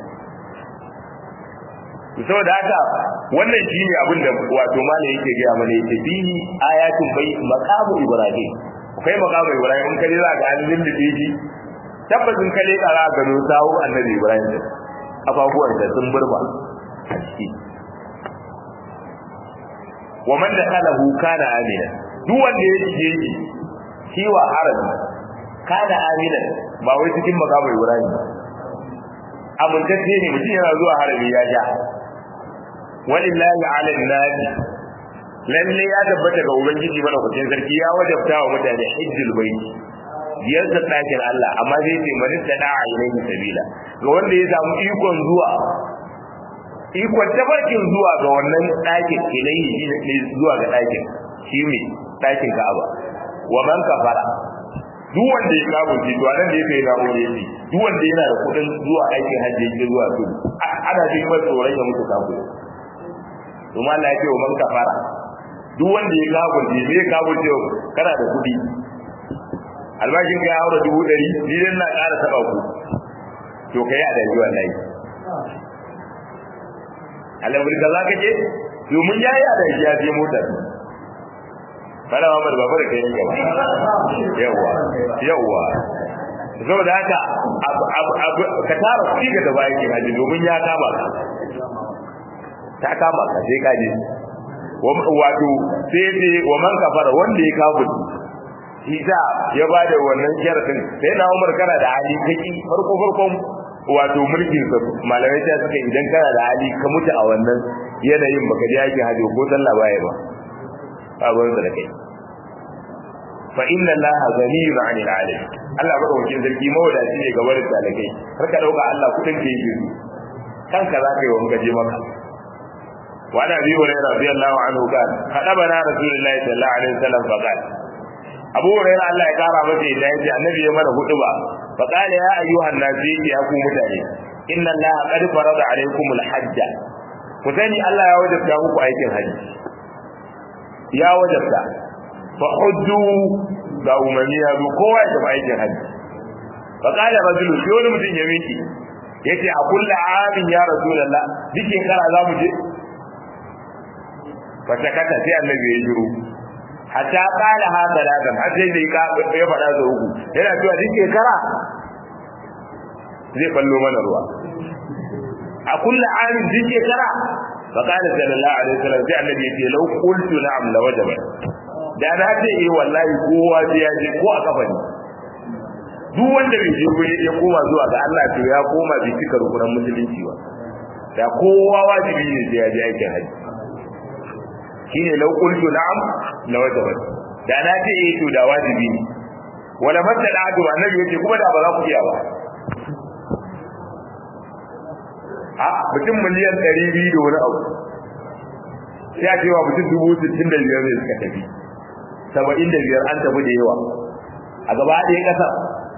saboda haka wannan shine abin da wato malai yake gaya mana yake bihi ayatul bai maqamu ibrahim kai maqamu ibrahim in kaje za ka an lullube shi tabbacin kale kara gano sawo annabi ibrahim din ababuwan da sun burba a ciki wa man dakhalahu kana amina duk wanda ya shige shi shi wa harabi kana amina ba wai cikin maqamu ibrahim amintacce ne mutum yana zuwa harabi ya ja walillahi ala nasi lalle ya tabbata ga ubangiji madaukakin sarki ya wajabta wa mutane hajjul baiti ziyartar ɗakin Allah amma zai ce man tada ilayhi sabila ga wanda ya samu ikon zuwa ikon tabarkin zuwa ga wannan ɗakin ilayhi ne zuwa ga ɗakin shi ne ɗakin Ka'aba wa man kafara duk wanda ya kawo shi to anan da yake na mu yace duk wanda yana da kuɗin zuwa aikin hajji yake zuwa to ana jin mai tsoron ya mutu kafiri kuma Allah ya ce wa man kafara duk wanda ya kawo shi zai kawo shi kana da kuɗi albashin ka ya haura dubu ɗari ni dan na ƙara taɓa ku to kai a daji wallahi alamul da za ka je domin ya yi a daji ya je motar bana mamar babu da kai ne gaba yawwa yawwa saboda haka ka tara kuɗi ga gaba yake haji domin ya kama ka ta kama ka sai ka je wato sai ce wa man kafara wanda ya kawo Isa ya ba da wannan sharadin sai na Umar kana da hali kaki farko farkon wato mulkin sa malamai ta suka idan kana da hali ka mutu a wannan yanayin baka je yake hajo ko sallah baya ba abin da kai fa inna allaha ghaniyun 'anil 'alamin Allah baka wakil sarki mawadaci ne ga barin talakai har ka dauka Allah kudin ke yi kanka za ka yi wa muka je maka wa ana bi hurairah radiyallahu anhu kan hadabana rasulullahi sallallahu alaihi wasallam fa qala Abu Hurairah Allah ya kara masa yadda yace annabi ya mana hudu ba fa qala ya ayyuhan nasi ya ku mutane inna allaha qad farada alaykumul hajja ku sani Allah ya wajabta muku aikin haji ya wajabta fa hujju ga umarni ya zo kowa ya tafi aikin haji fa qala rajulu shi wani mutum ya miki yace a kullu amin ya rasulullah duk shekara za mu je fa sakata sai annabi ya jiro hatta qala ha salatan har sai da ya faɗa da uku yana cewa duk shekara zai ballo mana ruwa a kullu amin duk shekara fa qala sallallahu alaihi wasallam sai annabi ya ce law qultu na'am la wajaba da na ce eh wallahi kowa sai ya je ko a kafa ne duk wanda bai je ko ya koma zuwa ga Allah to ya koma bai cika rukunan musulunci ba da kowa wajibi ne sai ya je aikin haji shine law qultu na'am la wajaba da na ce eh to da wajibi ne wala masala adu annabi yace kuma da ba za ku iya ba a mutum miliyan 200 da wani abu sai a ce wa mutum dubu sittin da biyar ne suka tafi saba'in da biyar an tafi da yawa a gaba ɗaya ƙasar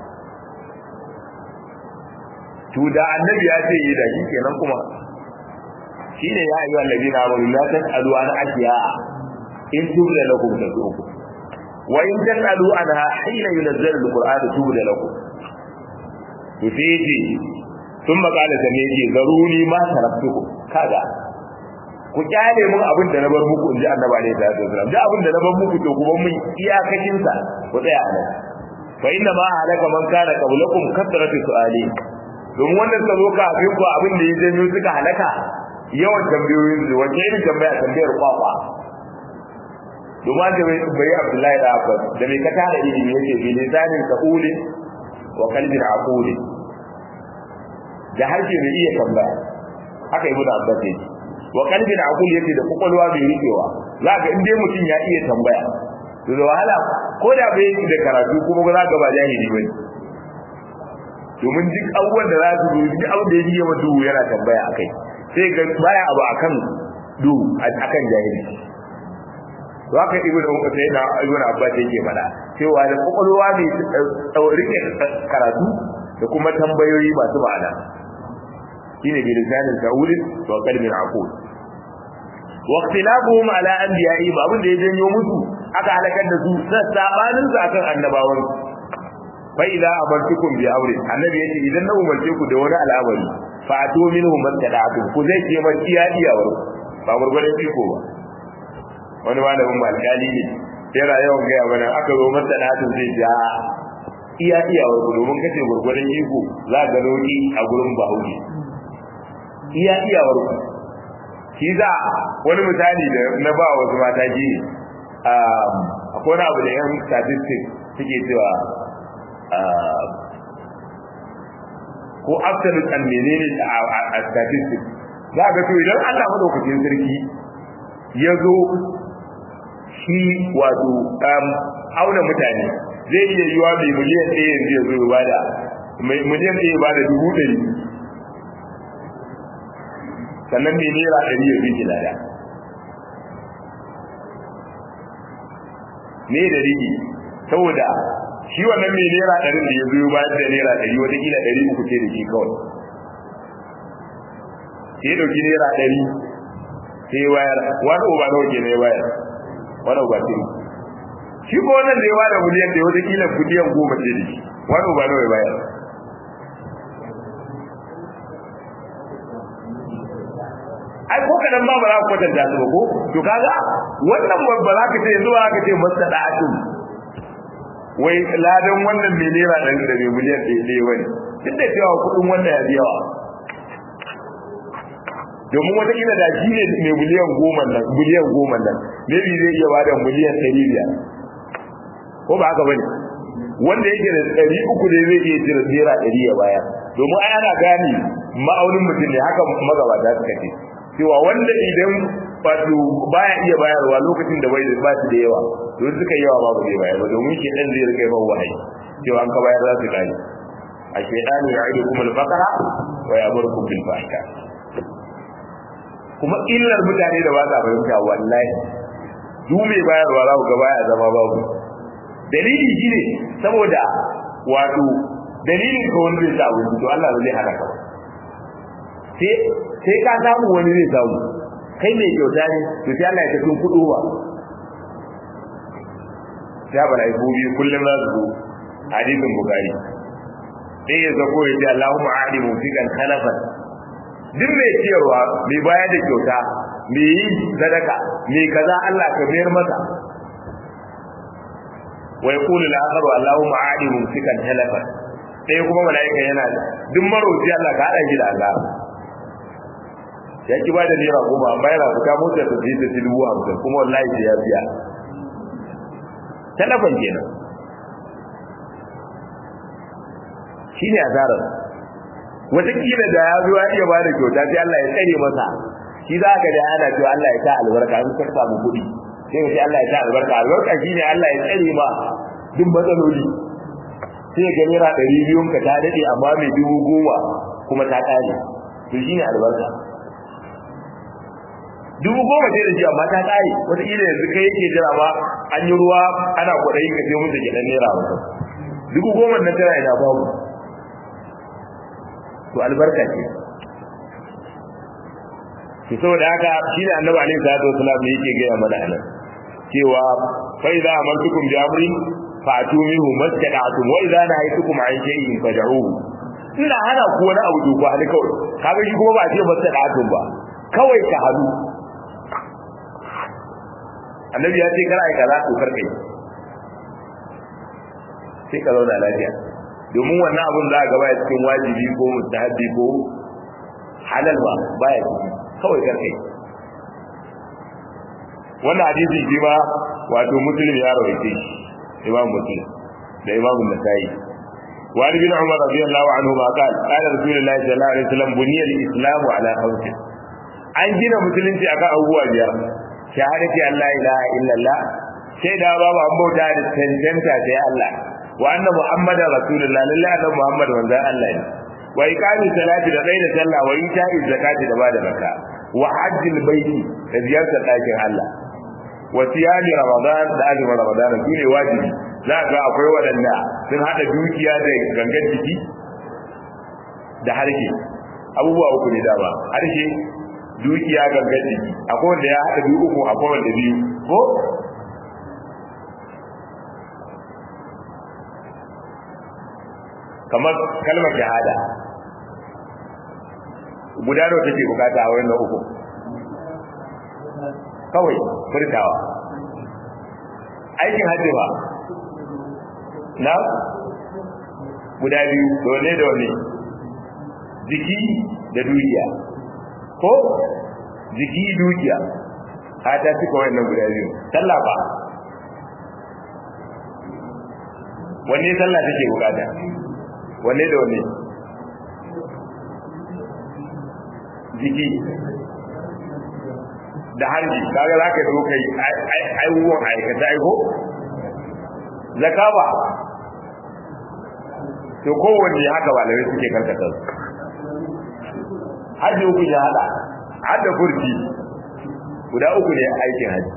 to da annabi ya ce yi da shi kenan kuma shi ne ya yi wallabi na wani la tas'alu an ashiya in tubda lakum tasukum wa in tas'alu anha hina yunazzalu alqur'anu tubda lakum to sai ce sun makala da ne ce zaruni ma taraktukum kaga ku kyale mun abin da na bar muku inji annabi alaihi salatu wasallam da abin da na bar muku to kuma mun iyakacin sa ku tsaya a nan fa inna ma halaka man kana qablakum kasratu su'ali don wannan ka zo ka abin ku abin da ya janyo suka halaka yawan tambayoyin su wace irin tambaya tambayar kwakwa domin da bai Abdullahi da Abbas da mai ka tara ilimi yake bi lisanin sa'ulin wa qalbin aqulin da harshe mai iya tambaya haka ibnu Abbas yake wa qalbin aqul yake da kokolwa mai rikewa za ga in dai mutum ya iya tambaya to da wahala ko da bai yi da karatu kuma ba za ka ba jahili bane domin duk abubuwan da za su zo duk abin da ya ji yawa duhu yana tambaya akai sai ga baya abu akan duhu akan jahili to haka ibnu umar sai na ibnu abbas yake faɗa cewa da kokolwa mai rike karatu da kuma tambayoyi masu ma'ana shine bi lisanin sa'ul wa qalbin aqul wa ikhtilafuhum ala anbiya'i ba abin da ya janyo musu aka halakar da su sabanin su akan annabawan fa idza amartukum bi amri annabi yace idan na umarce ku da wani al'amari fa atu minhu mastada'tum ku zai ce man iya iyawar ba gurgurdan iko ba wani malamin malkali ne yana yawan gaya mana aka zo mastada'tum zai ce iya iyawar ku domin kace gurgurdan iko za ga roki a gurin bahaushe iya iyawar ku shi za wani misali da na ba wasu mata ji akwai wani abu da yan statistics suke cewa ko absolute and menene a statistics za ga to idan Allah madaukakin sarki ya zo shi wato auna mutane zai iya yiwa mai miliyan ɗaya yanzu ya zo ya bada mai miliyan ɗaya ya bada dubu ɗari sannan mai naira ɗari ya fi lada ne da rigi saboda shi wannan mai naira ɗarin da ya zo bayan da naira ɗari wataƙila ɗari uku ce da shi kawai sai ɗauki naira ɗari sai wayar wani uba nawa ke ne wayar wani uba tiri shi ko wannan da ya bada miliyan da wataƙila miliyan goma ce da shi wani uba nawa ya bayar ai ko kadan ba ba za ku kwatanta su ko to kaga wannan ba za ka ce yanzu ba ka ce masada'atu wai ladan wannan mai naira ɗan da mai miliyan ɗaya ɗaya wani duk da cewa kuɗin wannan ya yawa domin wataƙila da shi ne mai miliyan goma nan miliyan goma nan maybe zai iya bada miliyan ɗari biyar ko ba haka bane wanda yake da ɗari uku ne zai iya cire naira ɗari ya bayar domin ai ana gane ma'aunin mutum ne haka magabata suka ce cewa wanda idan wato baya iya bayarwa lokacin da bai ba shi da yawa don suka yawa ba ba zai bayar ba domin shi dan zai rika yawan wahayi cewa an ka bayar za su kare a shaytanu ya'idukum al-faqra wa ya'murukum bil fahsha kuma illar mutane da ba sa fahimta wallahi duk mai bayarwa za ku ga baya zama babu dalili shine saboda wato dalilin ka wani zai sa abinci to Allah zai hana ka sai sai ka samu wani zai samu kai mai kyauta ne to sai Allah ya tafi kudu ba ya bala ibu bi kullum za su zo hadisin bukari sai ya zako ya ce Allahumma a'li mufiqan khalafan duk mai ciyarwa mai bayar da kyauta mai yi sadaka mai kaza Allah ka mayar masa wa yaqulu al-akharu Allahumma a'li mufiqan khalafan sai kuma malaika yana duk maroci Allah ka hada shi da Allah ya ki ba da naira goma amma yana fita motar ta ji ta ci dubu hamsin kuma wallahi sai ya biya talafan kenan shi ne asarar wataƙila da ya zo ya iya ba da kyauta sai Allah ya tsare masa shi za ka da ana cewa Allah ya sa albarka in ka samu kuɗi sai ka ce Allah ya sa albarka albarka shi ne Allah ya tsare ma duk matsaloli sai ga naira ɗari biyun ka ta daɗe amma mai dubu goma kuma ta ƙare to shi ne albarka dubu goma ce da shi amma ta kare wataƙila yanzu kai yake jira ba an yi ruwa ana kwaɗayi ka sai musu gidan naira hamsin dubu goma na tana ina babu to albarka ce to saboda haka shi ne annabi alaihi salatu wasalam ne yake gaya mana anan cewa fa idza amantukum bi amrin fa'tu minhu mastada'tum wa idza nahaytukum an shay'in fad'uhu ina hana ku wani abu to ku hali kawai kaga shi kuma ba a ce mastada'tum ba kawai ka halu annabi ya ce kar ai kaza to kar kai sai ka zauna lafiya domin wannan abun za a gaba ya cikin wajibi ko mustahabbi ko halal ba baya ciki kawai kar kai wannan hadisi shi ma wato muslim ya rawaice shi imam muslim da imam nasai wa ali bin umar radiyallahu anhu ma qala qala rasulullahi sallallahu alaihi wasallam buniya al-islam ala khams an gina musulunci akan abubuwa biyar shahadati an la ilaha illallah sai da babu an bauta da tantanta sai Allah wa anna muhammadar rasulullah lillahi anna muhammad manzon Allah ne wa iqami salati da tsaida sallah wa ita'i zakati da bada zakka wa hajjil baiti da ziyartar ɗakin Allah wa siyami ramadan da azumin ramadan su ne wajibi za ga akwai waɗanda sun haɗa dukiya da gangan jiki da harshe abubuwa uku ne dama harshe dukiya gangan jiki akwai wanda ya haɗa biyu uku akwai wanda biyu ko kamar kalmar shahada guda nawa take bukata a wannan uku kawai furtawa aikin hajji ba na guda biyu dole da wani jiki da dukiya ko jiki dukiya a ta cika wannan guda biyu sallah ba wanne sallah take bukata wanne da wanne jiki da hanji kaga za ka zo kai aiwuwan aikata aiko zakaba to kowanne haka malamai suke karkata su hajji uku ya hada hada furci guda uku ne aikin hajji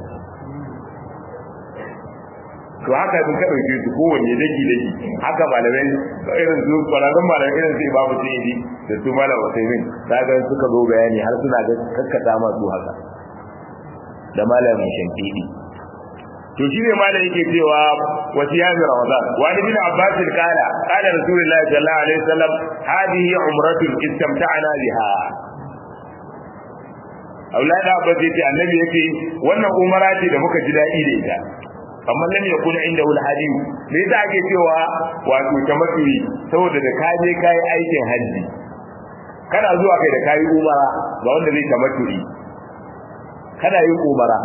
to haka sun ka dauke su kowanne daki daki haka malamai irin su kwararrun malamai irin su imamu sayyidi da su malam usaimin kaga suka zo bayani har suna ga kakkata masu haka da malamin shankidi to shi ne malam yake cewa wasiyami ramadan wa ni bin abbas kala qala rasulullahi sallallahu alaihi wasallam hadhihi umratun istamta'na biha aulada abbas yace annabi yace wannan umara ce da muka ji dadi da ita amma lam yakun inda wal hadiyu me yasa ake cewa wato tamattu'i saboda da ka je kai aikin haji kana zuwa kai da kai umara ga wanda zai tamattu'i kana yin umara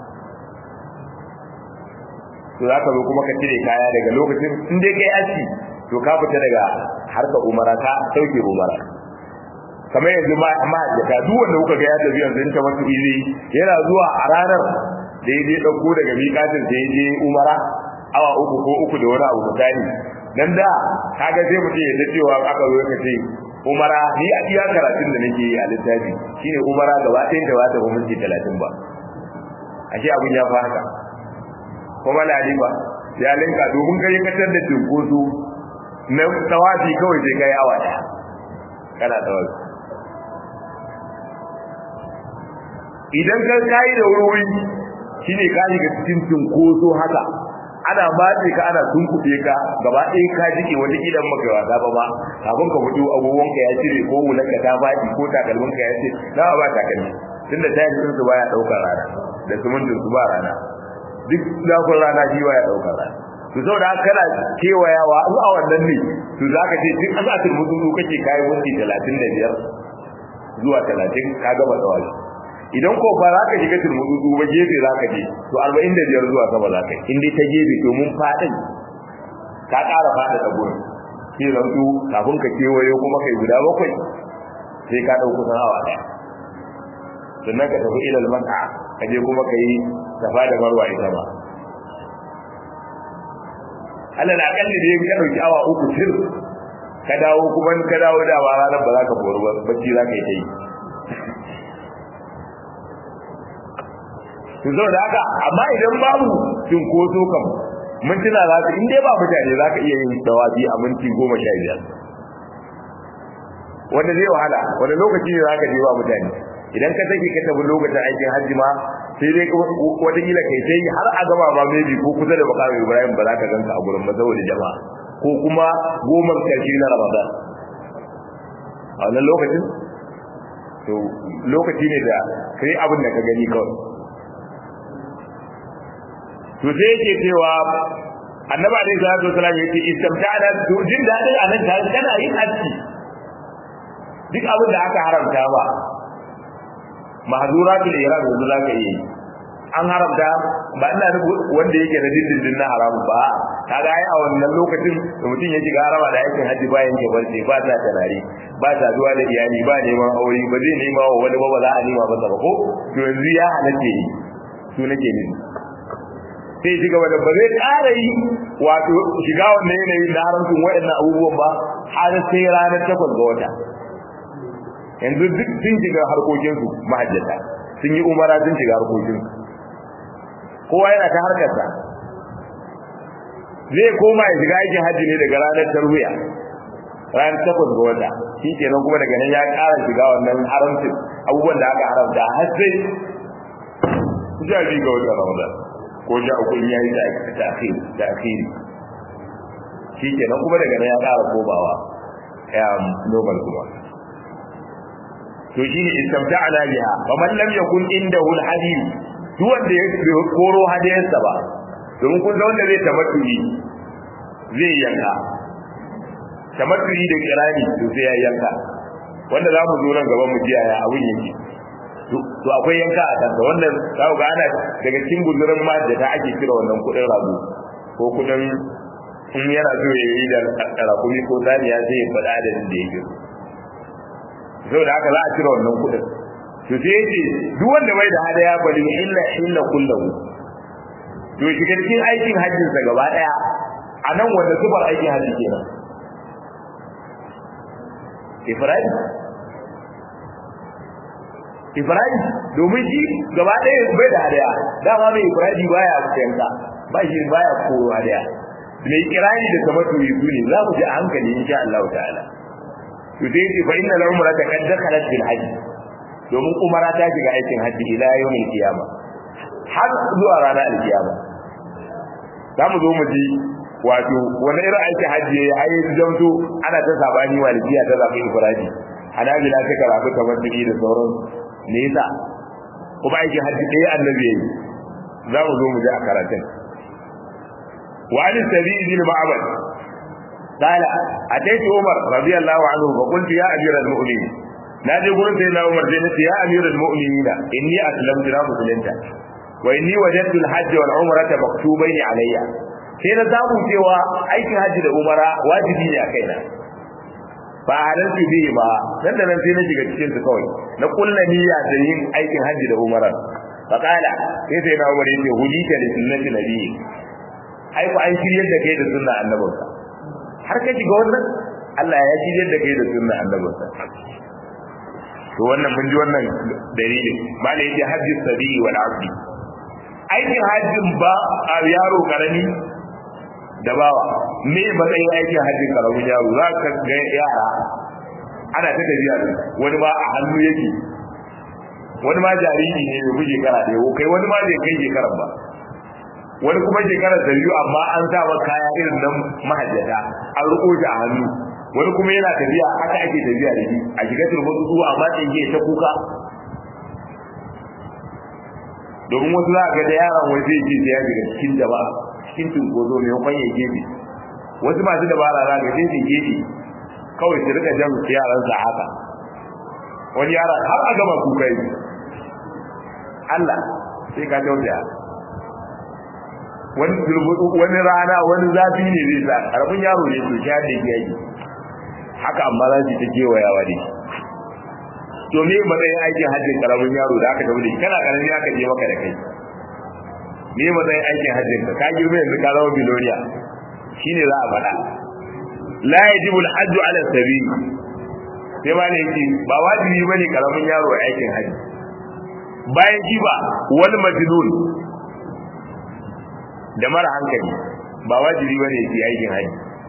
to za ka zo kuma ka cire kaya daga lokacin in dai kai aski to ka fita daga harkar umara ka sauke umara kamar yanzu ma amma da duk wanda kuka ga ya tafi yanzu in ta wasu izi yana zuwa a ranar da ya je ɗauko daga miƙatin da ya je umara awa uku ko uku da wani abu misali dan da kaga sai mutum ya ta cewa aka zo ka ce umara ni a iya karatun da nake yi a littafi shine umara gaba ɗayan da ba ta ba minti talatin ba ashe abun ya fa haka kuma laliba ya linka domin kai katar da cinkoso na tawafi kawai sai kai awa daya kana tawafi idan ka kai da wuri shine ka shiga cikin cinkoso haka ana matse ka ana tunkuɗe ka gaba ɗaya ka jike wata idan maka wasa ba ba kafin ka fito abubuwan ka ya cire ko wulan ka ta faɗi ko takalmin ka ya ce na ba takalmi tunda tayin sun su baya ɗaukar rana da sumuntin su ba rana duk zafin rana shi ya ɗaukar rana to saboda haka kana kewayawa in a wannan ne to za ka ce duk asatin mutu kake kayi minti talatin da biyar zuwa talatin ka gaba tsawali idan ko ba za ka shiga turmudu ba gefe za ka je to arba'in da biyar zuwa sama za ka yi in dai ta gefe to mun faɗin ka ƙara faɗa da gurin sai zan su kafin ka kewayo kuma kai guda bakwai sai ka ɗau kusan awa ɗaya sannan ka tafi ilal maka ka je kuma ka yi safa da marwa ita ma alal akalli da ka ɗauki awa uku tir ka dawo kuma ka dawo da ba ranar ba za ka boru ba bacci za ka yi ta yi to saboda haka amma idan babu cinkoso kam mintuna za ka in dai ba mutane za ka iya yin dawabi a minti goma sha biyar wanda zai wahala wanda lokaci ne za ka je ba mutane idan ka sake ka tafi lokacin aikin hajji ma sai dai watakila kai sai har a gaba ba maybe ko kusa da makamin ibrahim ba za ka ganka a gurin ba saboda jama'a ko kuma goma karshe na ramadan a wannan lokacin to lokaci ne da kai abin da ka gani kawai to sai yake cewa annabi alaihi salatu wasallam yace istamta'ana to jin dadin anan ta kana yin aski duk abin da aka haramta ba mahzuratul ihram yanzu zaka yi an haramta ba ina nufi wanda yake da dindindin na haramu ba kaga ai a wannan lokacin da mutum ya shiga harama da aikin haji bayan ke barci ba ta tanari ba ta zuwa da iyali ba neman aure ba zai nema wa wani ba ba za a nema ba ba ko to yanzu ya halatta yi su nake ne sai shiga wadda ba zai ƙara yi wato shiga wannan yanayin na haramcin waɗannan abubuwan ba har sai ranar takwas ga wata yanzu duk sun shiga harkokinsu mahajjata sun yi umara sun shiga harkokinsu kowa yana ta harkarsa zai koma ya shiga aikin hajji ne daga ranar tarwiya ranar takwas ga wata shi kenan kuma daga nan ya ƙara shiga wannan haramcin abubuwan da aka haramta har sai sha biyu ga wata ramadan ko sha uku ya yi da akhiri shi kenan kuma daga nan ya ƙara komawa ya normal kuma to shine istamta'ana biha faman lam yakun indahu alhadid duk wanda ya koro hadiyarsa ba domin kun san wanda zai tamattuyi zai yanka tamattuyi da kirani to sai ya yanka wanda za mu zo nan gaban mu jiya ya abun yake to akwai yanka a kansa wannan za ku ga ana daga cikin guzurin ma da ta ake kira wannan kuɗin rago ko kuɗin in yana so ya yi da rakumi ko saniya sai ya faɗa da da yake saboda haka za a cire wannan kuɗin to sai yace duk wanda bai da hadaya bali illa illa kullahu to shi cikin aikin hajjin sa gaba daya a nan wanda sufar aikin hajji kenan Ibrahim Ibrahim domin shi gaba daya bai da hadaya dama mai Ibrahim baya yanka ba shi baya koro hadaya mai kirani da tamattu su ne za mu ji a hankali insha Allah ta'ala to sai ce fa inna al-umrata qad dakhalat bil hajj domin umara ta shiga aikin hajji ila yawmin kiyama har zuwa ranar alkiyama za mu zo mu ji wato wani irin aikin hajji ya yi zamto ana ta sabani malikiya ta zaɓi ifradi hanabila ta karafi kamar duki da sauran me yasa kuma aikin hajji ɗaya annabi yayi za mu zo mu ji a karatun wa an sabi bin ma'abad قال أتيت عمر رضي الله عنه فقلت يا أمير المؤمنين نادي قلت سيدنا عمر زينت يا أمير المؤمنين إني أسلمت لا مسلمت وإني وجدت الحج والعمرة مكتوبين علي sai na samu cewa aikin hajji da umara wajibi ne a kaina ba halarci bihi ba nan da nan sai na shiga cikin su kawai na kulla niyya da yin aikin hajji da umara fa kala sai sai na umar yace hudita li sunnati nabiyyi ai ku an shiryar da kai da sunna annabinka har ka shiga wannan Allah ya shiryar da kai da sunna annabinka to wannan mun ji wannan dalilin malai yace hajji sabi wal abdi aikin hajjin ba a yaro karami da bawa me matsayin aikin hajjin karamin yaro za ka ga yara ana ta tafiya da wani ma a hannu yake wani ma jariri ne mai buge kara da yau kai wani ma bai kai shekarar ba wani kuma shekarar da biyu amma an sa wa kaya irin nan mahajjata an riko shi a hannu wani kuma yana tafiya haka ake tafiya da shi a shiga turmutu su amma tsinge ta kuka domin wasu za ga da yaron wai zai ce ya shiga cikin jama'a cikin tunkozo mai kwan ya gefe wasu masu dabara za ga sai su gefe kawai su rika jan yaran sa haka wani yaron har a gama kuka yi Allah sai ka tausaya wani wani rana wani zafi ne zai sa karamin yaro ne to ya da yayi haka amma za su ta kewayawa da shi to me matsayin aikin hajjin karamin yaro da aka tafi da shi kana karami aka je maka da kai me matsayin aikin hajjin ka ka girme yanzu ka zama biloniya shine za a faɗa la yajibu al-hajju ala sabi sai ba ne yake ba wajibi bane karamin yaro a aikin hajji bayan shi ba wal majnun da mara hankali ba wajibi bane yi aikin haji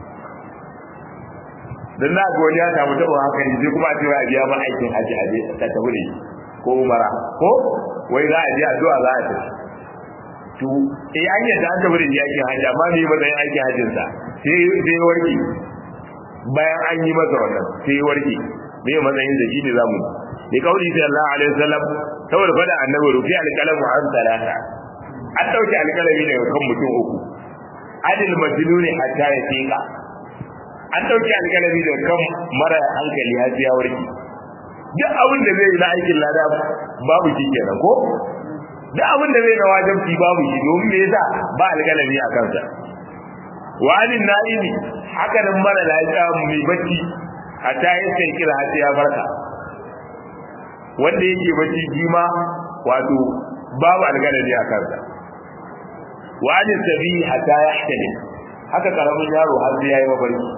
dan na ga wani ya samu tabo hankali sai kuma a ce a biya ma aikin haji a je ta tafi da ko umara ko wai za a je addu'a za a tafi to eh an yadda an tafi da aikin haji amma me matsayin aikin hajjin sa sai sai warke bayan an yi masa wannan sai warke me matsayin da shi ne zamu bi kauli sallallahu alaihi wasallam saboda fada annabi rufi alqalamu an salata an dauke alkalami daga kan mutum uku adil majnuni hatta ya tika an dauke alkalami daga kan mara hankali har ya warke duk abin da zai yi na aikin lada babu shi kenan ko duk abin da zai na wajibi babu shi domin me yasa ba alkalami a kansa wa alin na'imi haka nan mara lafiya mai bacci hatta ya sai kira har ya farka wanda yake bacci jima wato babu alkalami a kansa wani sabi hatta yahtali haka karamin yaro har sai yayi mafarki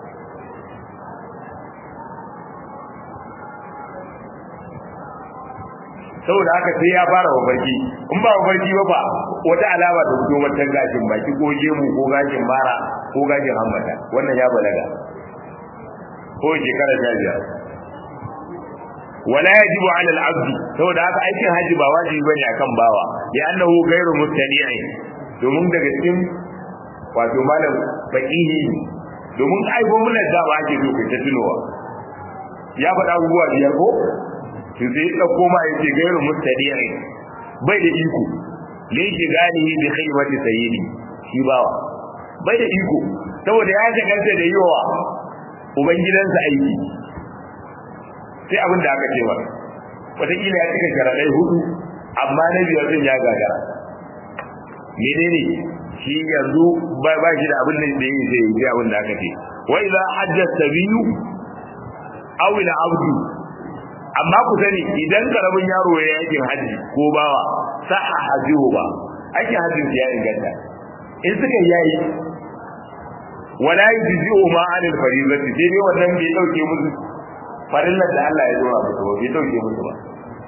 saboda haka sai ya fara mafarki in ba mafarki ba ba wata alama ta fito wata gashin baki ko gemu ko gashin mara ko gashin hammata wannan ya balaga ko shekara sha biyar wala yajibu ala al-abd saboda haka aikin haji ba wajibi bane akan bawa ya annahu ghairu mustani'i domin daga cikin wato malam faqihi domin ai gwamnatin da ba ake so ta tunowa ya faɗa abubuwa biyar ko to sai ya dauko ma yace ghairu mustani'i bai da iko ne shi gani bi khaybati sayyidi shi bawa bai da iko saboda ya shagalta da yiwa ubangidansa aiki sai abin da aka ce masa wataƙila ya cika sharaɗai hudu amma na biyar din ya gagara menene shi yanzu ba ba shi da abin da da yi zai yi abin da aka ce wa idza hajja sabiyu aw ila abdu amma ku sani idan karamin yaro ya yakin haji ko bawa sa'a hajihu ba ake hajjin ya inganta in suka yayi wala yujzi'u ma anil fariidati sai dai wannan bai dauke musu farillar da Allah ya dora musu ba bai dauke musu ba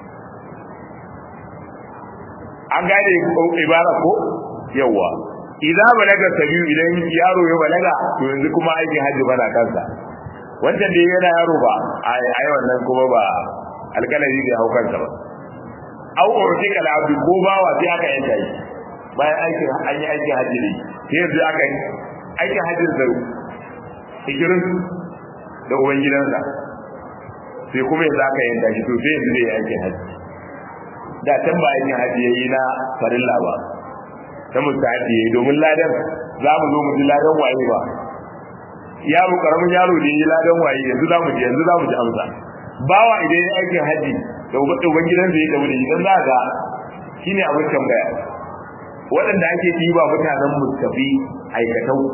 an gane ibara ko yawa idan balaga sabiyu idan yaro ya balaga to yanzu kuma aikin hajji bana kansa wanda dai yana yaro ba ai wannan kuma ba alkalami bai hau kansa ba au urti kala abdu ko bawa sai aka yanka shi bayan aikin an yi aikin hajji ne sai yanzu aka yi aikin hajjin sa hijirin da ubangidansa sai kuma yanzu aka yanka shi to sai yanzu zai yi aikin hajji da can ba aikin hajji yayi na farilla ba ta mustahabi yayi domin ladan za mu zo mu ji ladan waye ba yaro karamin yaro da yi ladan waye yanzu za mu ji yanzu za mu ji amsa bawa idan ya aikin hajji da uban gidan zai da wuri idan za ga shine abin tambaya waɗanda ake ɗiba mutanen mustafi aikatau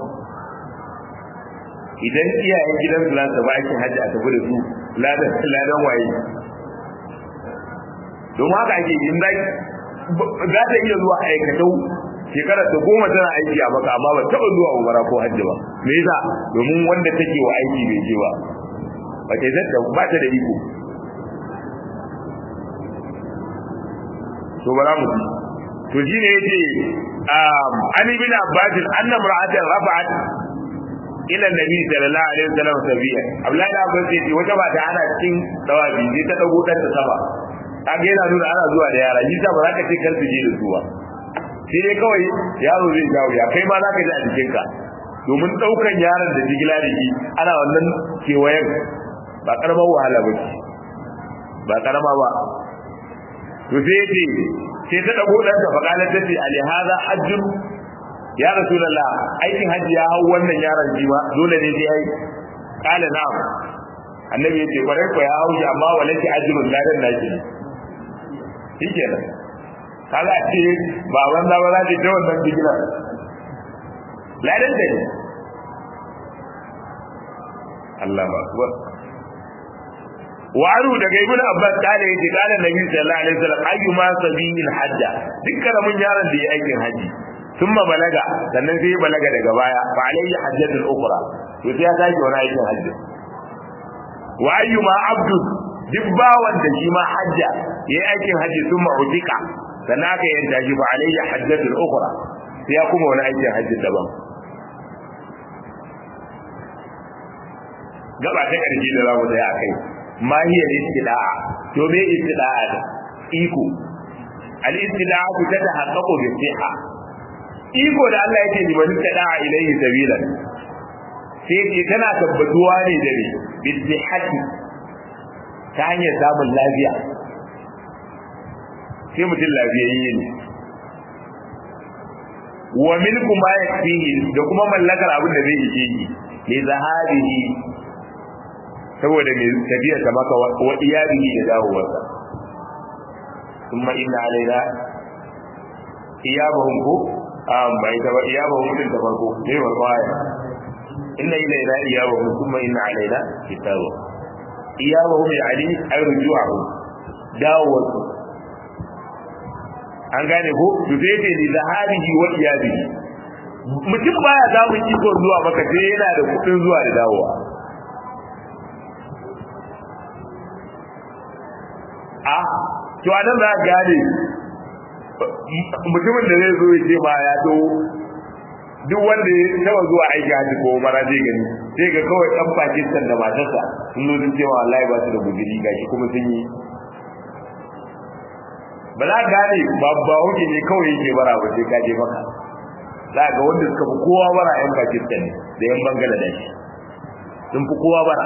idan iyayen gidan su za ba aikin hajji a tafi da su ladan ladan waye don haka ake yin da za ta iya zuwa aikatau shekara ta goma tana aiki a maka amma ba taɓa zuwa umara ko hajji ba me yasa domin wanda take wa aiki bai je ba ba ta zata ba ta da iko to bara mu to shine yace um ani bin abbas anna mar'atan rafa'at ila nabi sallallahu alaihi wasallam sabiya abdullahi da abbas yace wata ba ta ana cikin dawabi sai ta dago dan ta sama kage yana nuna ana zuwa da yara shi ta ba za ka ce kar su je da su ba sai dai kawai yaro zai jawo ya kai ma za ka ji a jikinka domin ɗaukan yaron da jigila da shi ana wannan kewayen ba karamar wahala ba ce ba karama ba to sai yace sai ta dago dan ta faqala ta ce ali hada hajjun ya rasulullah aikin hajji ya hau wannan yaron ji ba dole ne sai yayi kala na'am annabi yace kwarai ko ya hau shi amma walaki ajrun ladan naki shikenan kaga ce ba wanda ba za ta wannan digila ladan da ne Allah ba akbar waru daga ibnu abbas kale yake kale nabi sallallahu alaihi wasallam ayyuma sabilil hajja dukkan mun yaron da ya aikin haji thumma balaga sannan sai ya balaga daga baya fa alayhi hajjatul ukhra to sai ya sake wani aikin haji wa ayyuma abdu duk bawan da shi ma hajja yayi aikin haji sun ma'udika sannan aka yanta shi ba alayya hajjatul ukhra sai ya kuma wani aikin haji daban gaba ta karshe da zamu tsaya akai ma hiya istida'a to me istida'a da iko al istida'a ta tahaqqaqu bi siha iko da Allah yake ni bani tada'a ilayhi sabilan sai ce tana tabbatuwa ne da ne bi sihhati ta hanyar samun lafiya sai mutum lafiyayye ne wa milku ma yakfihi da kuma mallakar abin da zai ishe shi li zahabihi saboda mai tafiya ta maka wa iyalihi da dawowarsa kuma inna alaina iyabahum ko um bai ta ba iyabahum din ta farko ne ba kwaya inna ilaina iyabahum kuma inna alaina kitabu iyabahum yani ay ruju'ahum dawowarsu an gane ko to sai ce li zahabihi wa iyabihi mutum baya samun iko zuwa maka sai yana da kudin zuwa da dawowa a to anan za ka gane mutumin da zai zo ya ce ma ya to duk wanda ya taba zuwa aiki haji ko mara zai gani sai ga kawai dan Pakistan da matarsa sun zo sun ce ma wallahi ba su da guduri gashi kuma sun yi ba za ka gane ba ba hoke ne kawai yake bara ba sai ka je maka za ga wanda suka fi kowa bara yan Pakistan da yan Bangladesh sun fi kowa bara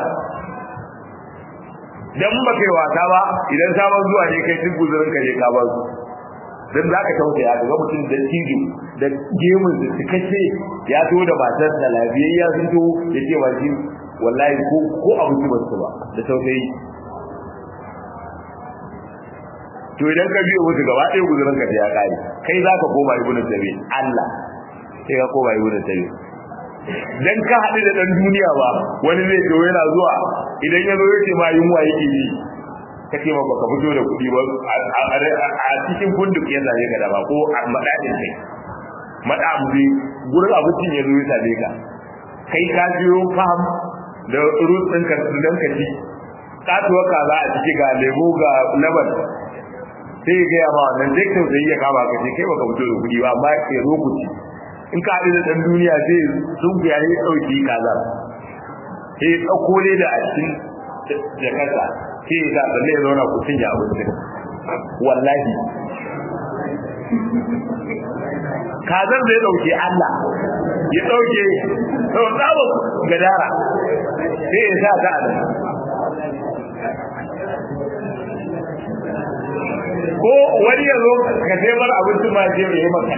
dan ba kai wasa ba idan sabon zuwa ne kai duk guzurin ka je ka ba su dan za ka tausaya ga mutum da tijo da gemun da cikakke ya to da matar da lafiyayya sun to ya ce wa shi wallahi ko ko abinci ba su ba da tausayi to idan ka biyo musu gaba ɗaya guzurin ka ya kare kai za ka koma ibnu sabi Allah sai ka koma ibnu sabi dan ka haɗu da ɗan duniya ba wani zai zo yana zuwa idan ya zo ya ce ma yunwa yake yi ka ce ma baka fito da kuɗi ba a cikin kunduk ya zame ka da ba ko a maɗaɗin kai maɗamu zai gurin abincin ya zo ya same ka kai ka biyo fam da rut ɗin ka don ka ci katuwar kaza a ciki ga lemo ga laban sai ya gaya ma wannan duk tausayi ya kama ka ce kai baka fito da kuɗi ba amma ke zo ku ci in ka haɗu da ɗan duniya zai sun ya yi ɗauki kazar sai ya ɗauko ne da a cikin jakarta sai ya sa tsalle ya zauna ku cinye abincin wallahi kazar zai ɗauke Allah ya ɗauke sau tsawon gadara sai ya sa ta a nan ko wani ya zo ka taimar abincin ma ce ya yi maka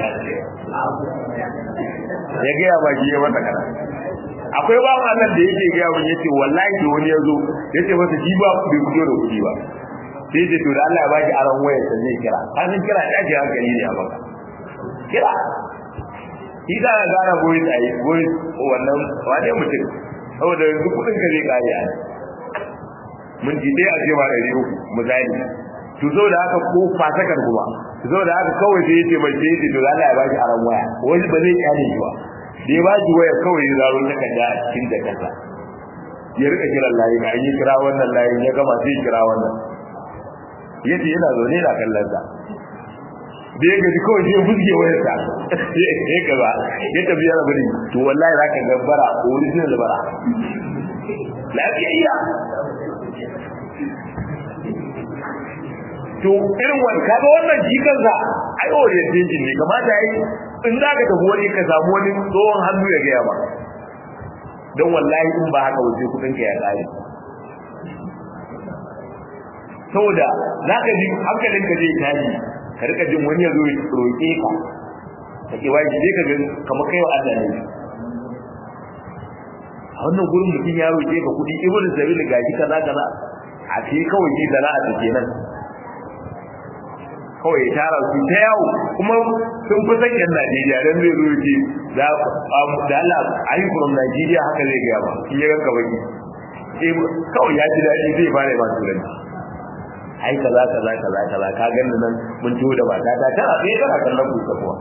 ya gaya ba shi ya masa kana akwai ba Allah da yake gaya mun yace wallahi da wani yazo yace masa shi ba bai fito da kuɗi ba sai yace to da Allah ya baki aran waya sanne kira an san kira ta ji hankali ne a baka kira shi da ga gana goyi tsaye goyi wannan wane mutum saboda yanzu kuɗin ka zai kare a mun ji dai a ce ma ɗari uku misali to zo da haka ko fatakar kuma zo da haka kawai sai yace mai sai yace to Allah ya baki aran waya wani ba zai kyale shi ba da ya baki waya kawai ya zaro takarda a cikin jakarta ya rika kiran layi ga yi kira wannan layin ya gama sai kira wannan yace yana zaune na kallon sa da ya gaji kawai sai fuske wayar sa ya kaza ya tafi yana bari to wallahi zaka ga bara original bara lafiya to irin wani kaga wannan shi kansa ai orientation ne kamata yi in za ka tafi wani ka samu wani tsohon hannu ya gaya ba don wallahi in ba haka waje kudin ka ya kare saboda za ka ji hankalin ka zai tashi ka rika jin wani ya zo ya roƙe ka ka ke wai sai ka ga kamar kai wa Allah ne a wannan gurin mutum ya roƙe ka kuɗi ibnu sabil gashi kaza kaza a ce kawai shi sana'a ta kenan kawai ya tara su ta yawo kuma sun fi san yan Najeriya dan zai zo ce da da Allah ayi from Najeriya haka zai ga ba in ya ganka baki eh kawai ya ji dadi zai fara ba turanci ai kaza kaza kaza kaza ka ganni nan mun ciwo da mata ta tana sai kana kallon ku kuwa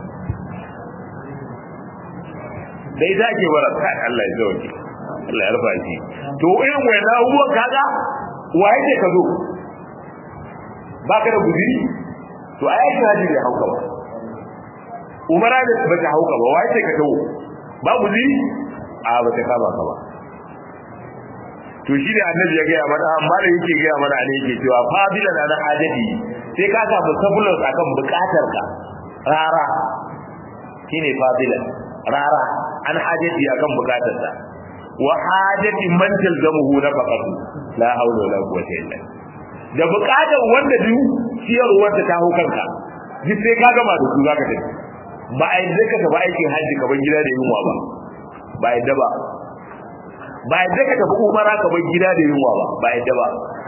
dai za ke bara kai Allah ya zauke Allah ya rufa shi to irin wannan abubuwan kaga wa yake ka zo baka da guziri to ai aikin haji bai hauka ba umara da ba ta hauka ba wai sai ka tawo ba guziri a ba ta kama ka ba to shi ne annabi ya gaya mana amma da yake gaya mana ne yake cewa fadila na na hajati sai ka samu sabulus akan bukatar ka rara shine fadila rara an hajati akan bukatar sa wa hajati man talzamuhu nafaqatu la hawla wala quwwata illa da bukatar wanda duk ciyarwar ta ta kanka duk sai ka gama da su zaka tafi ba a yadda ka tafi aikin hajji ka bar gida da yunwa ba ba yadda ba ba yadda ka tafi umara ka bar gida da yunwa ba ba yadda ba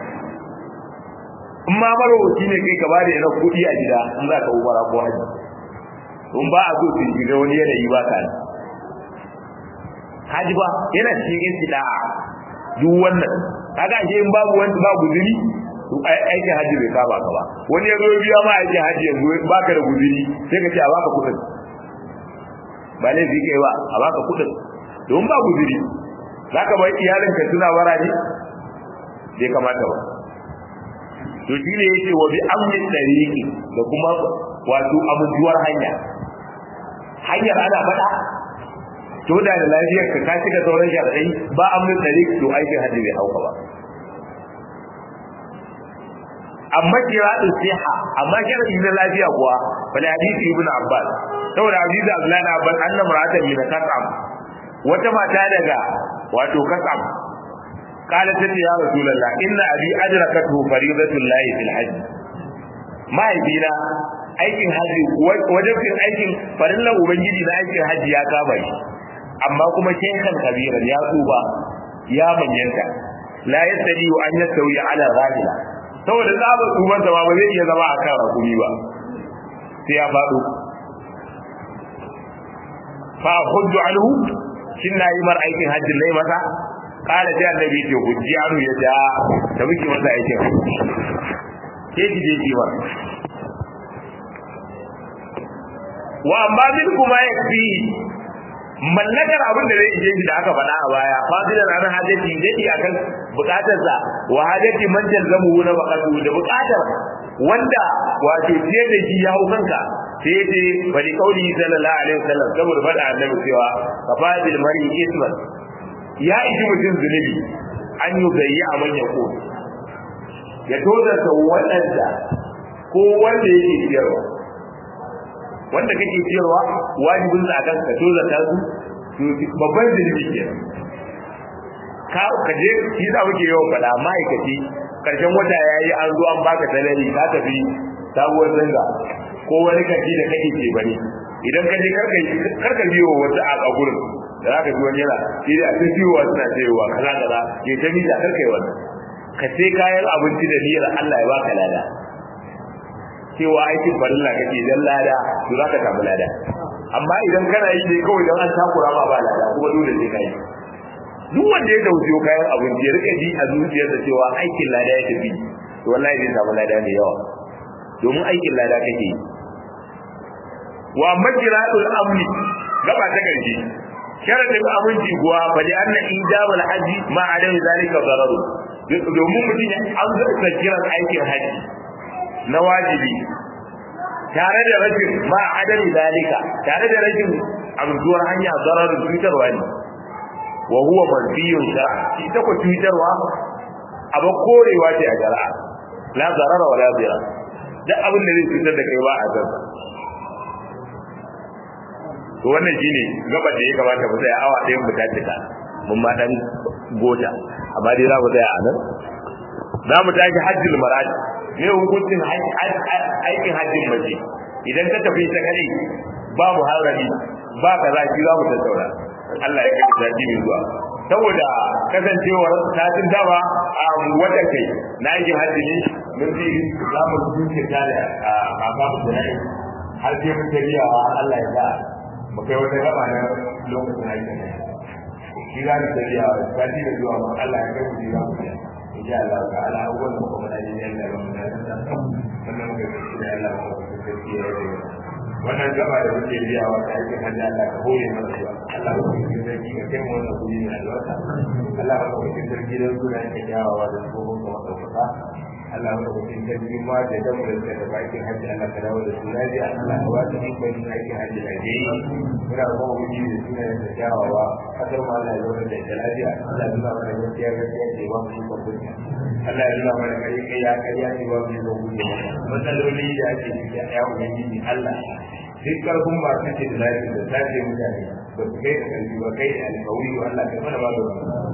in ma marowaci ne kai ka bada yana kuɗi a gida in za ka umara ko hajji in ba a so su shiga wani yanayi ba ka haji ba yana cikin istida'a duk wannan kaga ashe in babu wani babu guzuri aikin haji bai saba ka ba wani ya zo biya ma aikin haji yanzu baka da guzuri sai ka ce a baka kuɗin ba laifi kai ba a baka kuɗin don ba guzuri za ka bar iyalinka suna wara ne bai kamata ba to shi ne yake wa bi amnin dariki da kuma wato abubuwar hanya hanyar ana faɗa to da da lafiyar ka kashi da sauran sharadai ba amnin dariki to aikin hajji bai hauka ba amma kiratu siha amma sharadi na lafiya kuwa bal hadisi ibnu abbas saboda hadisi abdullahi ibn abbas anna mar'atan min kasam wata mata daga wato kasam قالت يا رسول الله إن أبي أدركته فريضة الله في الحج ما يبينا aikin haji wajibin aikin farillan ubangiji na aikin haji ya kama shi amma kuma shekan kabiran ya tsuba ya manyanta la yastadi an yastawi ala rahila saboda tsabar tsuban ba ba zai iya zama akan rakumi ba sai ya faɗo fa hujju anhu shin na yi mar aikin hajji nai masa kala sai annabi ce hujji anu ya ja da muke masa aikin ke ki je ki wa wa amma min kuma ya fi mallakar abin da zai ije shi da aka faɗa a baya fadilan an hajjati dadi akan bukatar sa wa hajjati man jalzamu na baqatu da bukatar wanda wato ce da shi ya hau kanka sai ce bari kauli sallallahu alaihi wasallam saboda faɗa annabi cewa kafadil mari isman ya iji mutum zunubi an yi gayi a manyan ko ya tozarta waɗanda ko wanda yake ciyarwa wanda kake ciyarwa wajibin sa kan ka tozarta su babban zunubi ke ka ka je shi da muke yawan faɗa ma'aikaci karshen wata yayi an zo an baka salari ka tafi sabuwar zanga ko wani kaji da kake ce bane idan ka je karka karka biyo wata a gurin da za ka ji wani yana shi da sun siyowa suna sayowa kaza kaza ke ta mita kar kai wannan ka sai kayan abinci da niyyar Allah ya baka lada cewa aikin farilla kake dan lada to za ka samu lada amma idan kana yi dai kawai dan an takura ma ba lada kuma dole sai kai duk wanda ya dauki kayan abinci ya rika ji a zuciyarsa cewa aikin lada ya tafi to wallahi zai samu lada mai yawa domin aikin lada kake yi wa majratul amni gaba ta karshe sharadin aminci kuwa fa li anna ijabul haji ma adam zalika dararu domin mutum an zaka kiran aikin haji na wajibi tare da rashin ma adam zalika tare da rashin amsuwar hanya dararu cutarwa ne wa huwa manfiyun shar'a ita ko cutarwa abu korewa ce a shari'a la zarara wala zira duk abin da zai cutar da kai ba a zarra to wannan shine gaba da ya kamata mu tsaya awa ɗayan mu tattaka mun ma dan gota amma dai za mu tsaya a nan za mu tashi hajjul marad ne hukuncin aikin hajjin mace idan ka tafi ta kare ba mu harami ba ka za ki za mu tattauna Allah ya kai sati mai zuwa saboda kasancewar satin dama a wata kai na aikin hajji ne mun ji za mu zuce tare a babu da har sai mun tafiya Allah ya sa mu kai wata gaba na lokacin aikin ne shi za mu tafiya sati da zuwa ma Allah ya kai mu ji za mu tafiya insha Allah ta ala abubuwan da kuma da yin da ba mu da wannan muka tafi da Allah ko tafiya da wannan gaba da muke biya wa aikin hajji Allah ka hore mana shi Allah ko cikin sarki ka kai mu wannan kudi ne albarka Allah ko cikin sarki da suna yake yawa da tsohon da wata Allah ya kuma cikin sarki ma da dan da suka tafi aikin hajji Allah ka dawo da su lafiya Allah ka ba su ikon yin aikin hajji da ke yi muna kuma wuce da suna da kyawawa kasar ma Allah ya zauna da ita lafiya Allah ya nuna mana gaskiya gaskiya ce ba mu ikon kunya Allah ya nuna mana kai kai ya kai ya ce ba mu ikon kunya matsaloli da ake ciki a yawon yanki Allah duk karfin masu ce da lafiya da sace mutane ba su kai da karfi ba kai da alkawari Allah ka mana ba da